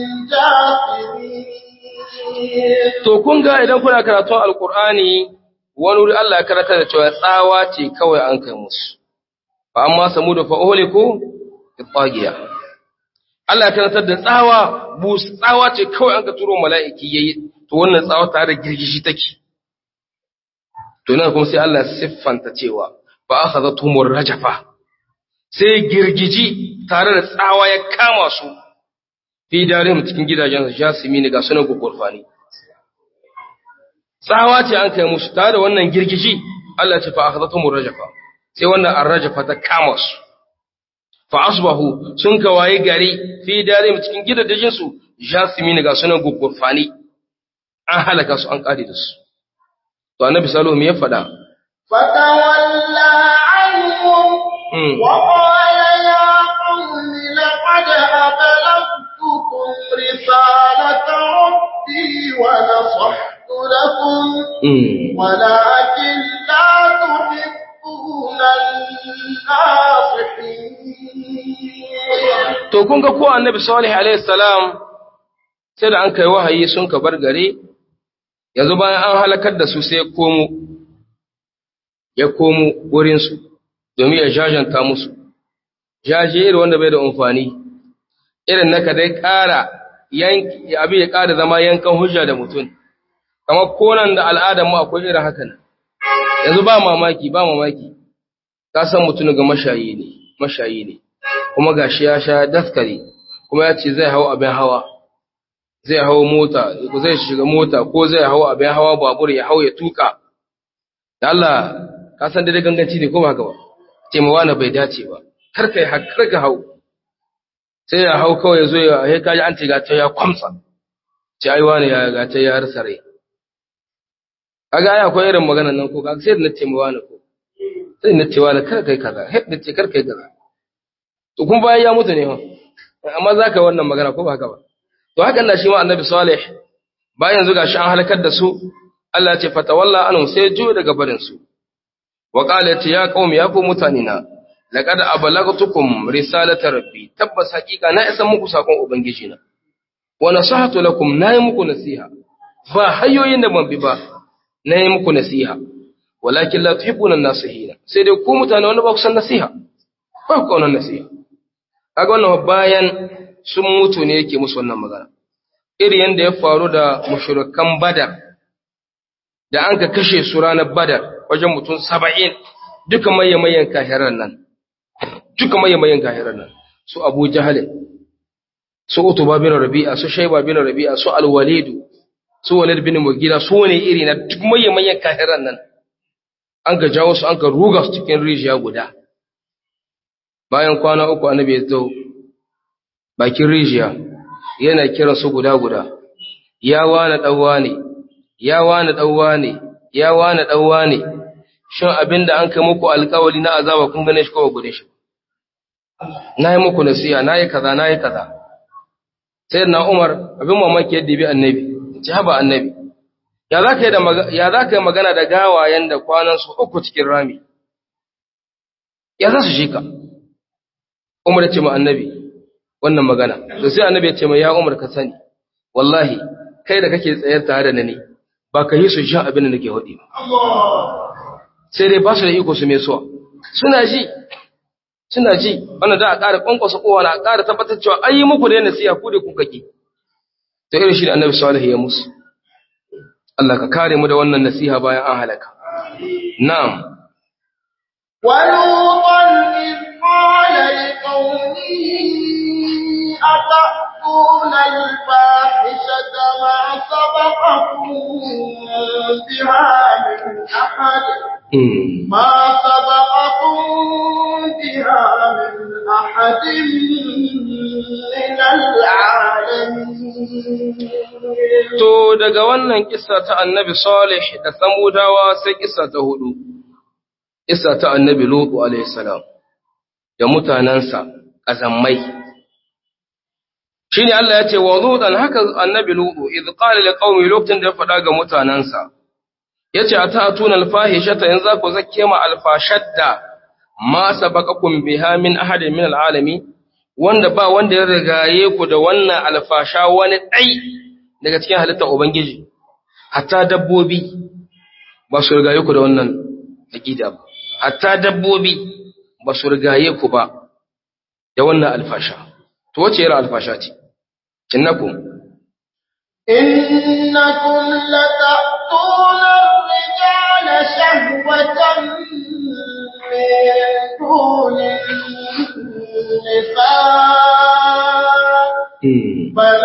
جاثمين To kun ga idan kuna karatun Alƙur'ani wani wuri Allah ya karanta da cewa tsawa ce kawai an kai musu. Fa amma samu da fa'oliku da tsagiya. Allah ya karanta da tsawa, bus tsawa ce kawai an ka turo mala'iki yayi to wannan tsawa tare da girgishi take. To nan kuma sai Allah ya siffanta cewa fa akhadhatuhumur rajafa. Sai girgiji tare da tsawa ya kama su. Fi darihim cikin gidajen jasimi ga sunan gugurfani. tsawa ce an kai musu tare da wannan girgiji Allah ce fa akhadatum rajafa sai wannan arrajafa ta kama su fa asbahu sun kawaye gari fi darim cikin gidajen su jasmin ga sunan gugurfani an halaka su an kare da su to annabi sallallahu alaihi wasallam ya fada فتولى عنهم Mm. وقال يا قوم لقد أبلغتكم رسالة ربي ونصحت لكم Mm. ولكن لا تحبون الناصحين to kun ga ko annabi salih alaihi salam sai da an kai wahayi sun ka bar gare yanzu bayan an halakar da su sai ya komo ya komo wurin su domin ya jajanta musu jaje irin wanda bai da amfani irin naka dai ƙara yanki abin ya ƙara zama yankan hujja da mutum kamar konan da al'adar mu akwai irin haka nan yanzu ba mamaki ba mamaki ka san mutum ga mashayi ne mashayi ne kuma gashi ya sha daskare kuma ya ce zai hau abin hawa zai hau mota ko zai shiga mota ko zai hau abin hawa babur ya hau ya tuka da Allah ka san dai ganganci ne ko ba haka ba ce ma wani bai dace ba kar kai har kar ka hau sai ya hau kawai ya zo ya he kaji an ce ga ta ya kwamsa ce ai wani ya ga ta ya rasa rai kaga ai akwai irin maganar nan ko kaga sai da na ce ma wani ko sai na ce wani kar kai kaza he na ce kar kai kaza to kun bayan ya mutu ne ha amma za ka yi wannan magana ko ba haka ba to hakan na shi ma annabi salih bayan yanzu gashi an halakar da su Allah ya ce fatawalla anhum sai juyo daga barin su wa qala ya ce ya qaumi ya ku mutane na laqad ablagtukum risalata rabbi tabbas haqiqa na isa muku sakon ubangiji na wa nasahatu lakum nayi muku nasiha ba hanyoyin da ban bi ba nayi muku nasiha walakin la tuhibbuna an-nasihin sai dai ku mutane wanda ba ku san nasiha ba ku kaunar nasiha kaga wannan bayan sun mutu ne yake musu wannan magana iri yanda ya faru da mushrikan badar da an ka kashe su ranar badar wajen mutum saba'in duka mayyamayen kahiran nan duka mayyamayen kahiran nan su abu jahal su utuba bin rabi'a su shayba bin rabi'a su alwalidu su walid bin mugira su ne iri na duk mayyamayen kahiran nan an ka jawo su an ka ruga su cikin rijiya guda bayan kwana uku annabi ya zo bakin rijiya yana kiran su guda guda ya wani ɗauwa ne ya wani ɗauwa ne ya wani ɗauwa ne shin abinda an kai muku alkawali na azaba kun gane shi kowa gude shi na yi muku nasiya na yi kaza na yi kaza sai na umar abin mamaki yadda bi annabi ci haba annabi ya za ka yi magana da gawayen da kwanansu uku cikin rami ya za su shi ka umar ya ce ma annabi wannan magana da sai annabi ya ce ma ya umar ka sani wallahi kai da kake tsayar tare da ni ba ka yi su sha abin da nake waɗi ba sai dai ba su da iko su mai suwa suna ji suna ji wannan da a ƙara ƙwanƙwasa kowa na a ƙara tabbatar cewa an yi muku da yana siya ku da kuka ki ta irin shi da annabi salihu ya musu Allah ka kare mu da wannan nasiha bayan an halaka na'am ولوطا إذ قال لقومه أتأتون الفاحشة ما سبقكم بها من أحد ما سبقكم بها من أحد من العالمين To daga wannan kissa ta annabi Salih da Samudawa sai kissa ta hudu, kissa ta annabi Lutu alaihissalam da mutanensa ƙazammai. Shi ne Allah ya ce wa Lutan haka annabi Lutu, idh qala li qaumi lokacin da ya faɗa ga mutanensa, ya ce a ta'atuna alfahishata in za ku zakke ma alfashadda ma sabaqakum biha min ahadin min alalami wanda ba wanda ya rigaye ku da wannan alfasha wani ɗai daga cikin halittar Ubangiji, hatta dabbobi ba su rigaye ku da wannan aƙida ba, hatta dabbobi ba su rigaye ku ba da wannan alfasha. To wace yara alfasha ce? Cinnakum. إنكم لتأتون الرجال شهوة من دون النساء بل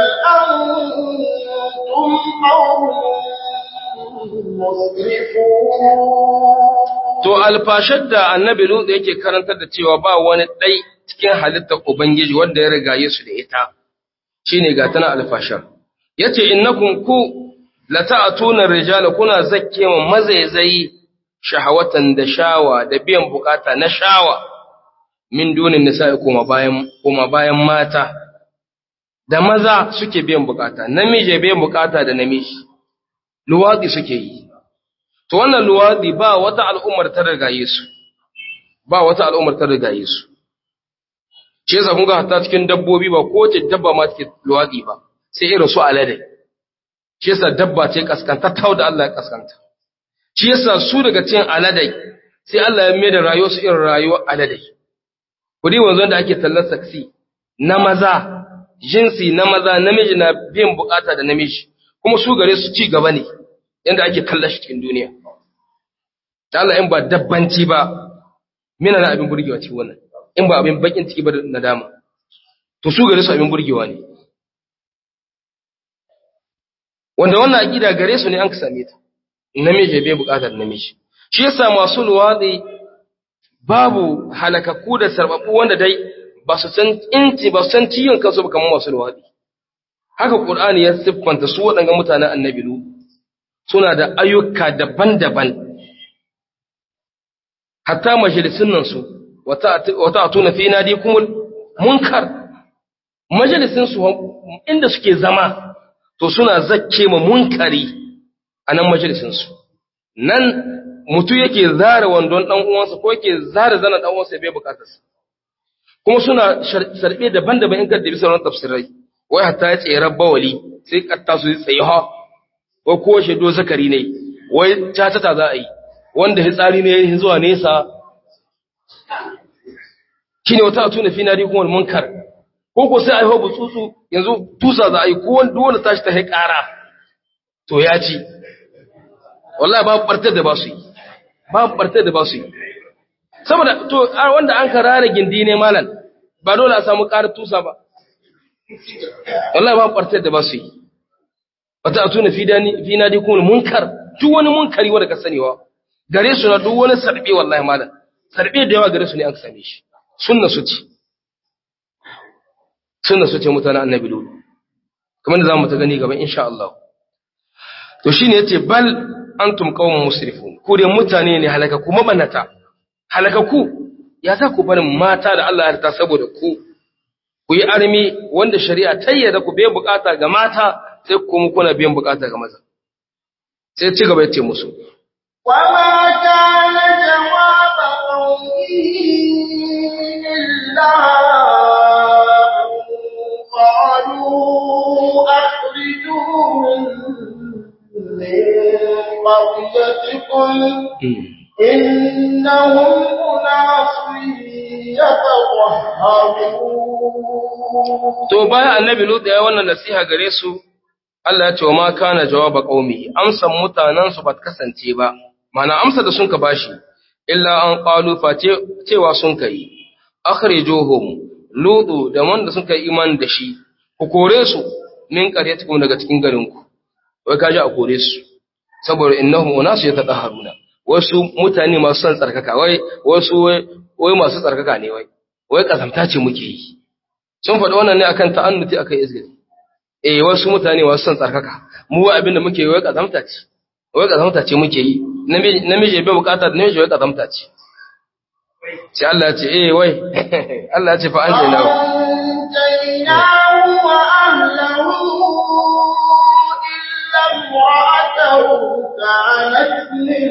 أنتم قوم مسرفون To alfashar da annabi Lut yake karantar da cewa ba wani ɗai cikin halittar Ubangiji wanda ya rigaye su da ita, shine ga tana alfashar. Yace innakum ku lata'atuna rijala kuna zakke ma mazaizayi shahawatan da shawa da biyan bukata na shawa min dunin nisa'i kuma bayan kuma bayan mata da maza suke biyan bukata namiji biyan bukata da namiji luwadi suke yi to wannan luwadi ba wata al'ummar ta rigaye su ba wata al'ummar ta rigaye su shi yasa kun ga hatta cikin dabbobi ba ko ce dabba ma take luwadi ba sai irin su alade shi yasa dabba ce kaskanta tau da Allah ya kaskanta shi yasa su daga cikin aladai sai Allah ya mai da rayuwar su irin rayuwar aladai kudi wanzu da ake tallar saksi na maza jinsi na maza namiji na biyan bukata da namiji kuma su gare su ci gaba ne yanda ake kallon shi cikin duniya ta Allah in ba dabbanci ba mina na abin burgewa cikin wannan in ba abin bakin ciki ba da nadama to su gare su abin burgewa ne wanda wannan aqida gare su ne an ka same ta namiji bai bukatar namiji shi yasa masu luwadi babu halakakku da sarbabu wanda dai ba su san inci ba su san ciyon kansu ba kamar masu luwadi haka qur'ani ya siffanta su waɗannan mutanen annabi lu suna da ayyuka daban-daban hatta majalisun nan su wata atuna fi nadikumul munkar majalisun su inda suke zama to suna zakke ma munkari a nan majalisinsu nan mutu yake zara wandon ɗan uwansa ko yake zara zana ɗan uwansa bai bukatarsa kuma suna sarbe daban-daban in ka dabi sauran tafsirai wai hatta ya tsere bawali sai katta su tsaye ha wai ko shaido zakari ne wai catata za a yi wanda hitsari ne zuwa nesa shine wata atuna fi nari kuma munkar ko ko sai a yi hobu tsutsu yanzu tusa za a yi ko wanda wanda tashi ta haikara to ya ci wallahi babu bartar da ba su yi babu bartar da ba su yi saboda to wanda an ka rara gindi ne malam ba dole a samu ƙarar tusa ba wallahi babu bartar da ba su yi wata atuna fi dani fi nadi kuma munkar duk wani munkari wanda ka sanewa gare su na duk wani sarbe wallahi malam sarbe da yawa gare su ne an same shi sunna su ce sunna su ce mutanen annabi lulu kamar da za mu ta gani gaba insha Allah to shine yace bal antum qaumun musrifun ku dai mutane ne halaka ku mabanata halaka ku ya za ku barin mata da Allah ya harta saboda ku ku yi armi wanda shari'a ta yarda ku biyan bukata ga mata sai ku mu kuna biyan bukata ga maza sai ci gaba yace musu وما كان جواب قومه إلا أن قالوا أخرجوهم من قريتكم إنهم أناس يتطهرون to bayan annabi lut ya yi wannan nasiha gare su Allah ya ce wa ma kana jawaba qaumi amsan mutanen su ba ta kasance ba mana amsa da sun ka bashi illa an qalu fa cewa sun kai akhrijuhum ludu da wanda sun kai iman da shi ku kore su min qaryatikum daga cikin garin ku wai kaji a kore su saboda innahum unasu yatahharuna wasu mutane masu son tsarkaka wai wasu wai masu tsarkaka ne wai wai kazamta ce muke yi sun faɗi wannan ne akan ta'annuti akan izgiri eh wasu mutane masu son tsarkaka mu wa abinda muke yi wai kazamta ce wai kazamta ce muke yi namiji namiji bai bukata da namiji wai kazamta ce sai Allah ya ce eh wai Allah ya ce fa anjina فأنجيناه وأهله إلا امرأته كانت من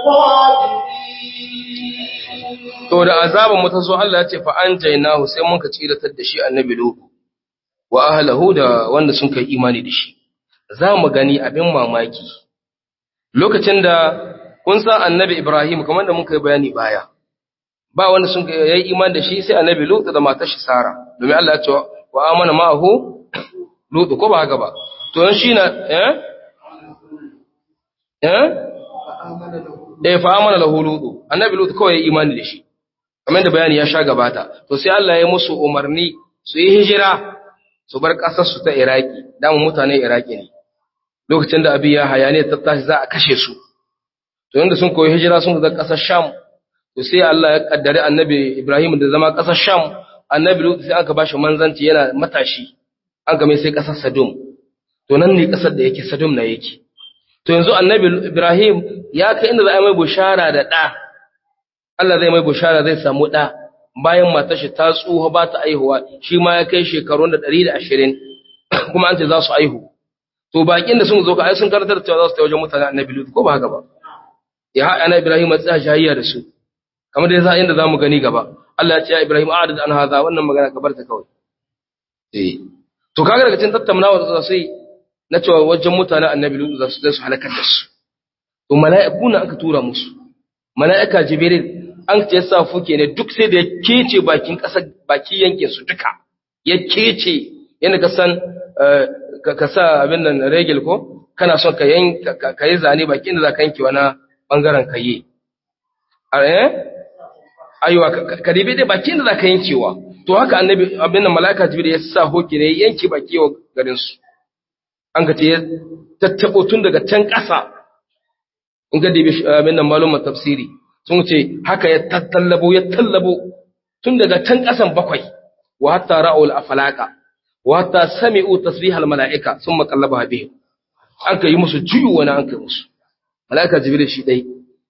الغابرين to da azaban mu ta zo Allah ya ce fa anjaynahu sai mun ka tsiratar da shi annabi Lutu wa ahlihi da wanda sun kai imani da shi za mu gani abin mamaki lokacin da kun san annabi Ibrahim kamar da muka yi bayani baya ba wanda sun kai yayi imani da shi sai annabi Lutu da matar shi Sara domin Allah ya ce wa amana ma'ahu Lutu ko ba haka ba to yan shi na eh eh eh fa amana lahu Lutu annabi Lutu kawai yayi imani da shi kamar da bayani ya sha gabata to sai Allah ya musu umarni su yi hijira su bar ƙasar su ta Iraki damu mutanen Iraki ne lokacin da abi ya hayane ta tashi za a kashe su to yanda sun koyi hijira sun ga ƙasar Sham to sai Allah ya kaddare annabi Ibrahim da zama ƙasar Sham annabi Lut sai aka bashi manzanci yana matashi an ga mai sai ƙasar Sodom to nan ne ƙasar da yake Sodom na yake to yanzu annabi Ibrahim ya kai inda za a mai bushara da ɗa Allah zai mai bushara zai samu ɗa bayan matar shi ta tsuha ba ta aihuwa shi ma ya kai shekarun da ɗari da ashirin kuma an ce za su aihu to bakin da sun zo ka ai sun karantar da cewa za su ta wajen mutane annabi Lut ko ba haka ba ya haɗa na Ibrahim a tsaya shahiyya da su kamar da yasa inda zamu gani gaba Allah ya ce ya Ibrahim a'rid an hadha wannan magana ka bar ta kawai eh to kaga daga cikin tattaunawa da su yi na cewa wajen mutane annabi Lut za su zai su halakar da su to mala'iku na aka tura musu mala'ika Jibril an ce sa fuke ne duk sai da ya kece bakin ƙasar baki yankin su duka ya kece yana ka san ka sa abin nan regel ko kana son ka yan ka yi zane bakin da za ka yanke wani bangaren ka yi eh aiwa ka dibe dai bakin da za ka yankewa to haka annabi abin nan malaka jibril ya sa hoke ne ya yanke baki wa garin su an ka ce ya tattabo tun daga can ƙasa in ga dibe abin nan malumar tafsiri sun ce haka ya tallabo ya tallabo tun daga can ƙasan bakwai wa hatta ra'ul afalaka wa hatta sami'u tasbihal mala'ika sun makallaba bihi an kai musu juyu wani an kai musu mala'ika jibril shi dai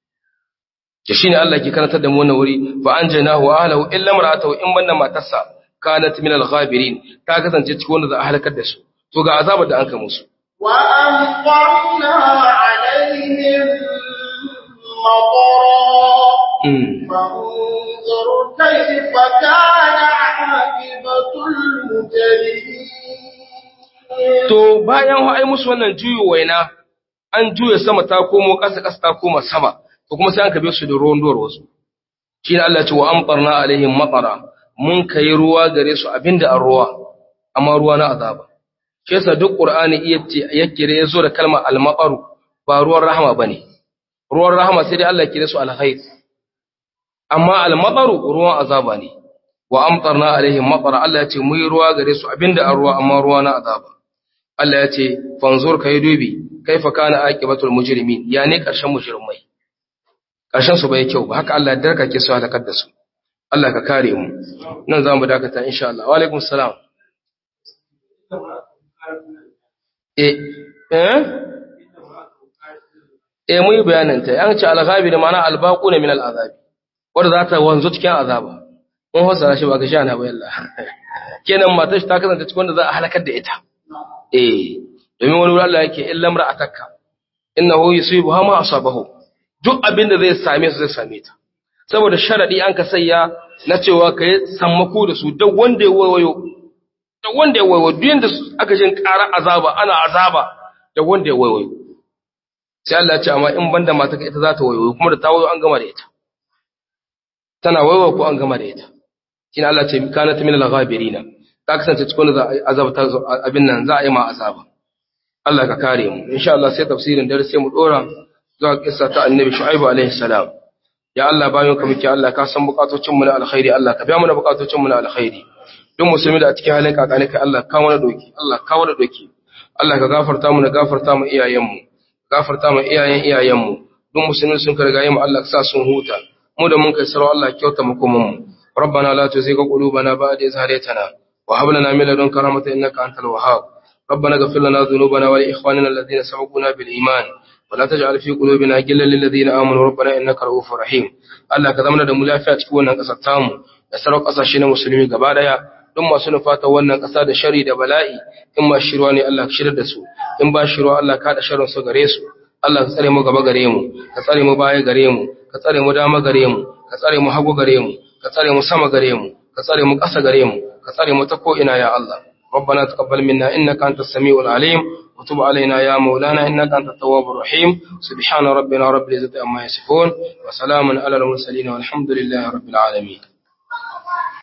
ke shine Allah ke karantar da mu wannan wuri fa anjaynahu wa ahlihi illa mar'atahu in banna matarsa kanat min al-ghabirin ta kasance cikin wanda za a halakar da su to ga azabar da an kai musu wa amqarna alaihim مطرا فانظر كيف كان عاقبة المجرمين to bayan ai musu wannan juyo waina an juya sama ta komo ƙasa ƙasa ta koma sama to kuma sai an kabe su da ruwan duwar wasu shi ne Allah ce wa amtarna alaihim matara mun kai ruwa gare su abinda an ruwa amma ruwa na azaba shi yasa duk qur'ani ya kire ya zo da kalmar al-maqaru ba ruwan rahama bane ruwan rahama sai dai Allah kire su al-khair amma al-maqaru ruwan azaba ne wa amtarna alaihim matara Allah ya ce mu yi ruwa gare su abinda an ruwa amma ruwa na azaba Allah ya ce fanzur kai dubi kaifa kana aqibatul mujrimin ya ne karshen mujrimai karshen su bai kyau ba haka Allah ya darkake su halakar da su Allah ka kare mu nan za mu dakata insha Allah wa alaikum salam eh eh eh mu yi bayanin ta an ce al-ghabi da ma'ana al-baquna min al-azabi wanda za ta wanzu cikin azaba mun fassara shi ba ga shana ba yalla kenan matar shi ta kasance cikin wanda za a halakar da ita eh domin wani wurin Allah yake illa mar'atakka innahu yusibuha ma asabahu duk abin da zai same su zai same ta saboda sharadi an ka sayya na cewa kai sammako da su duk wanda ya wayo duk wanda ya wayo duk yanda aka jin ƙara azaba ana azaba da wanda ya wayo sai Allah ya ce amma in banda mata ita za ta wayo kuma da ta wayo an gama da ita tana wayo ko an gama da ita kina Allah ce kanat min al-ghabirina ta kasance cikin da azaba ta abin nan za a yi ma azaba Allah ka kare mu insha Allah sai tafsirin dare sai mu dora zuwa kissa ta annabi shu'aibu alaihi salam ya Allah bayan ka muke Allah ka san bukatocin mu na alkhairi Allah ka biya mana bukatocin mu na alkhairi duk musulmi da a cikin halin kakani kai Allah ka mana doki Allah ka mana doki Allah ka gafarta mu na gafarta mu iyayen mu gafarta mu iyayen iyayen mu duk musulmi sun ka rigaye mu Allah ka sa sun huta mu da mun kai sarau Allah kyauta mu kuma mu ربنا لا تزغ قلوبنا بعد إذ هديتنا وهب لنا من لدنك رحمة إنك أنت الوهاب ربنا اغفر لنا ذنوبنا ولإخواننا الذين سبقونا بالإيمان ولا تجعل في قلوبنا غلا للذين آمنوا ربنا إنك رؤوف رحيم Allah ka zama da mu lafiya cikin wannan ƙasar tamu da sauran ƙasashe na musulmi gaba daya don masu nufata wannan ƙasa da shari da bala'i in ma shirwa ne Allah ka shirar da su in ba shirwa Allah ka da sharrin su gare su Allah ka tsare mu gaba gare mu ka tsare mu baya gare mu ka tsare mu dama gare mu ka tsare mu hagu gare mu ka tsare mu sama gare mu ka tsare mu ƙasa gare mu ka tsare mu ta ko ina ya Allah ربنا تقبل منا إنك أنت السميع العليم وتب علينا يا مولانا إنك أنت التواب الرحيم سبحان ربنا رب العزة عما يصفون وسلام على المرسلين والحمد لله رب العالمين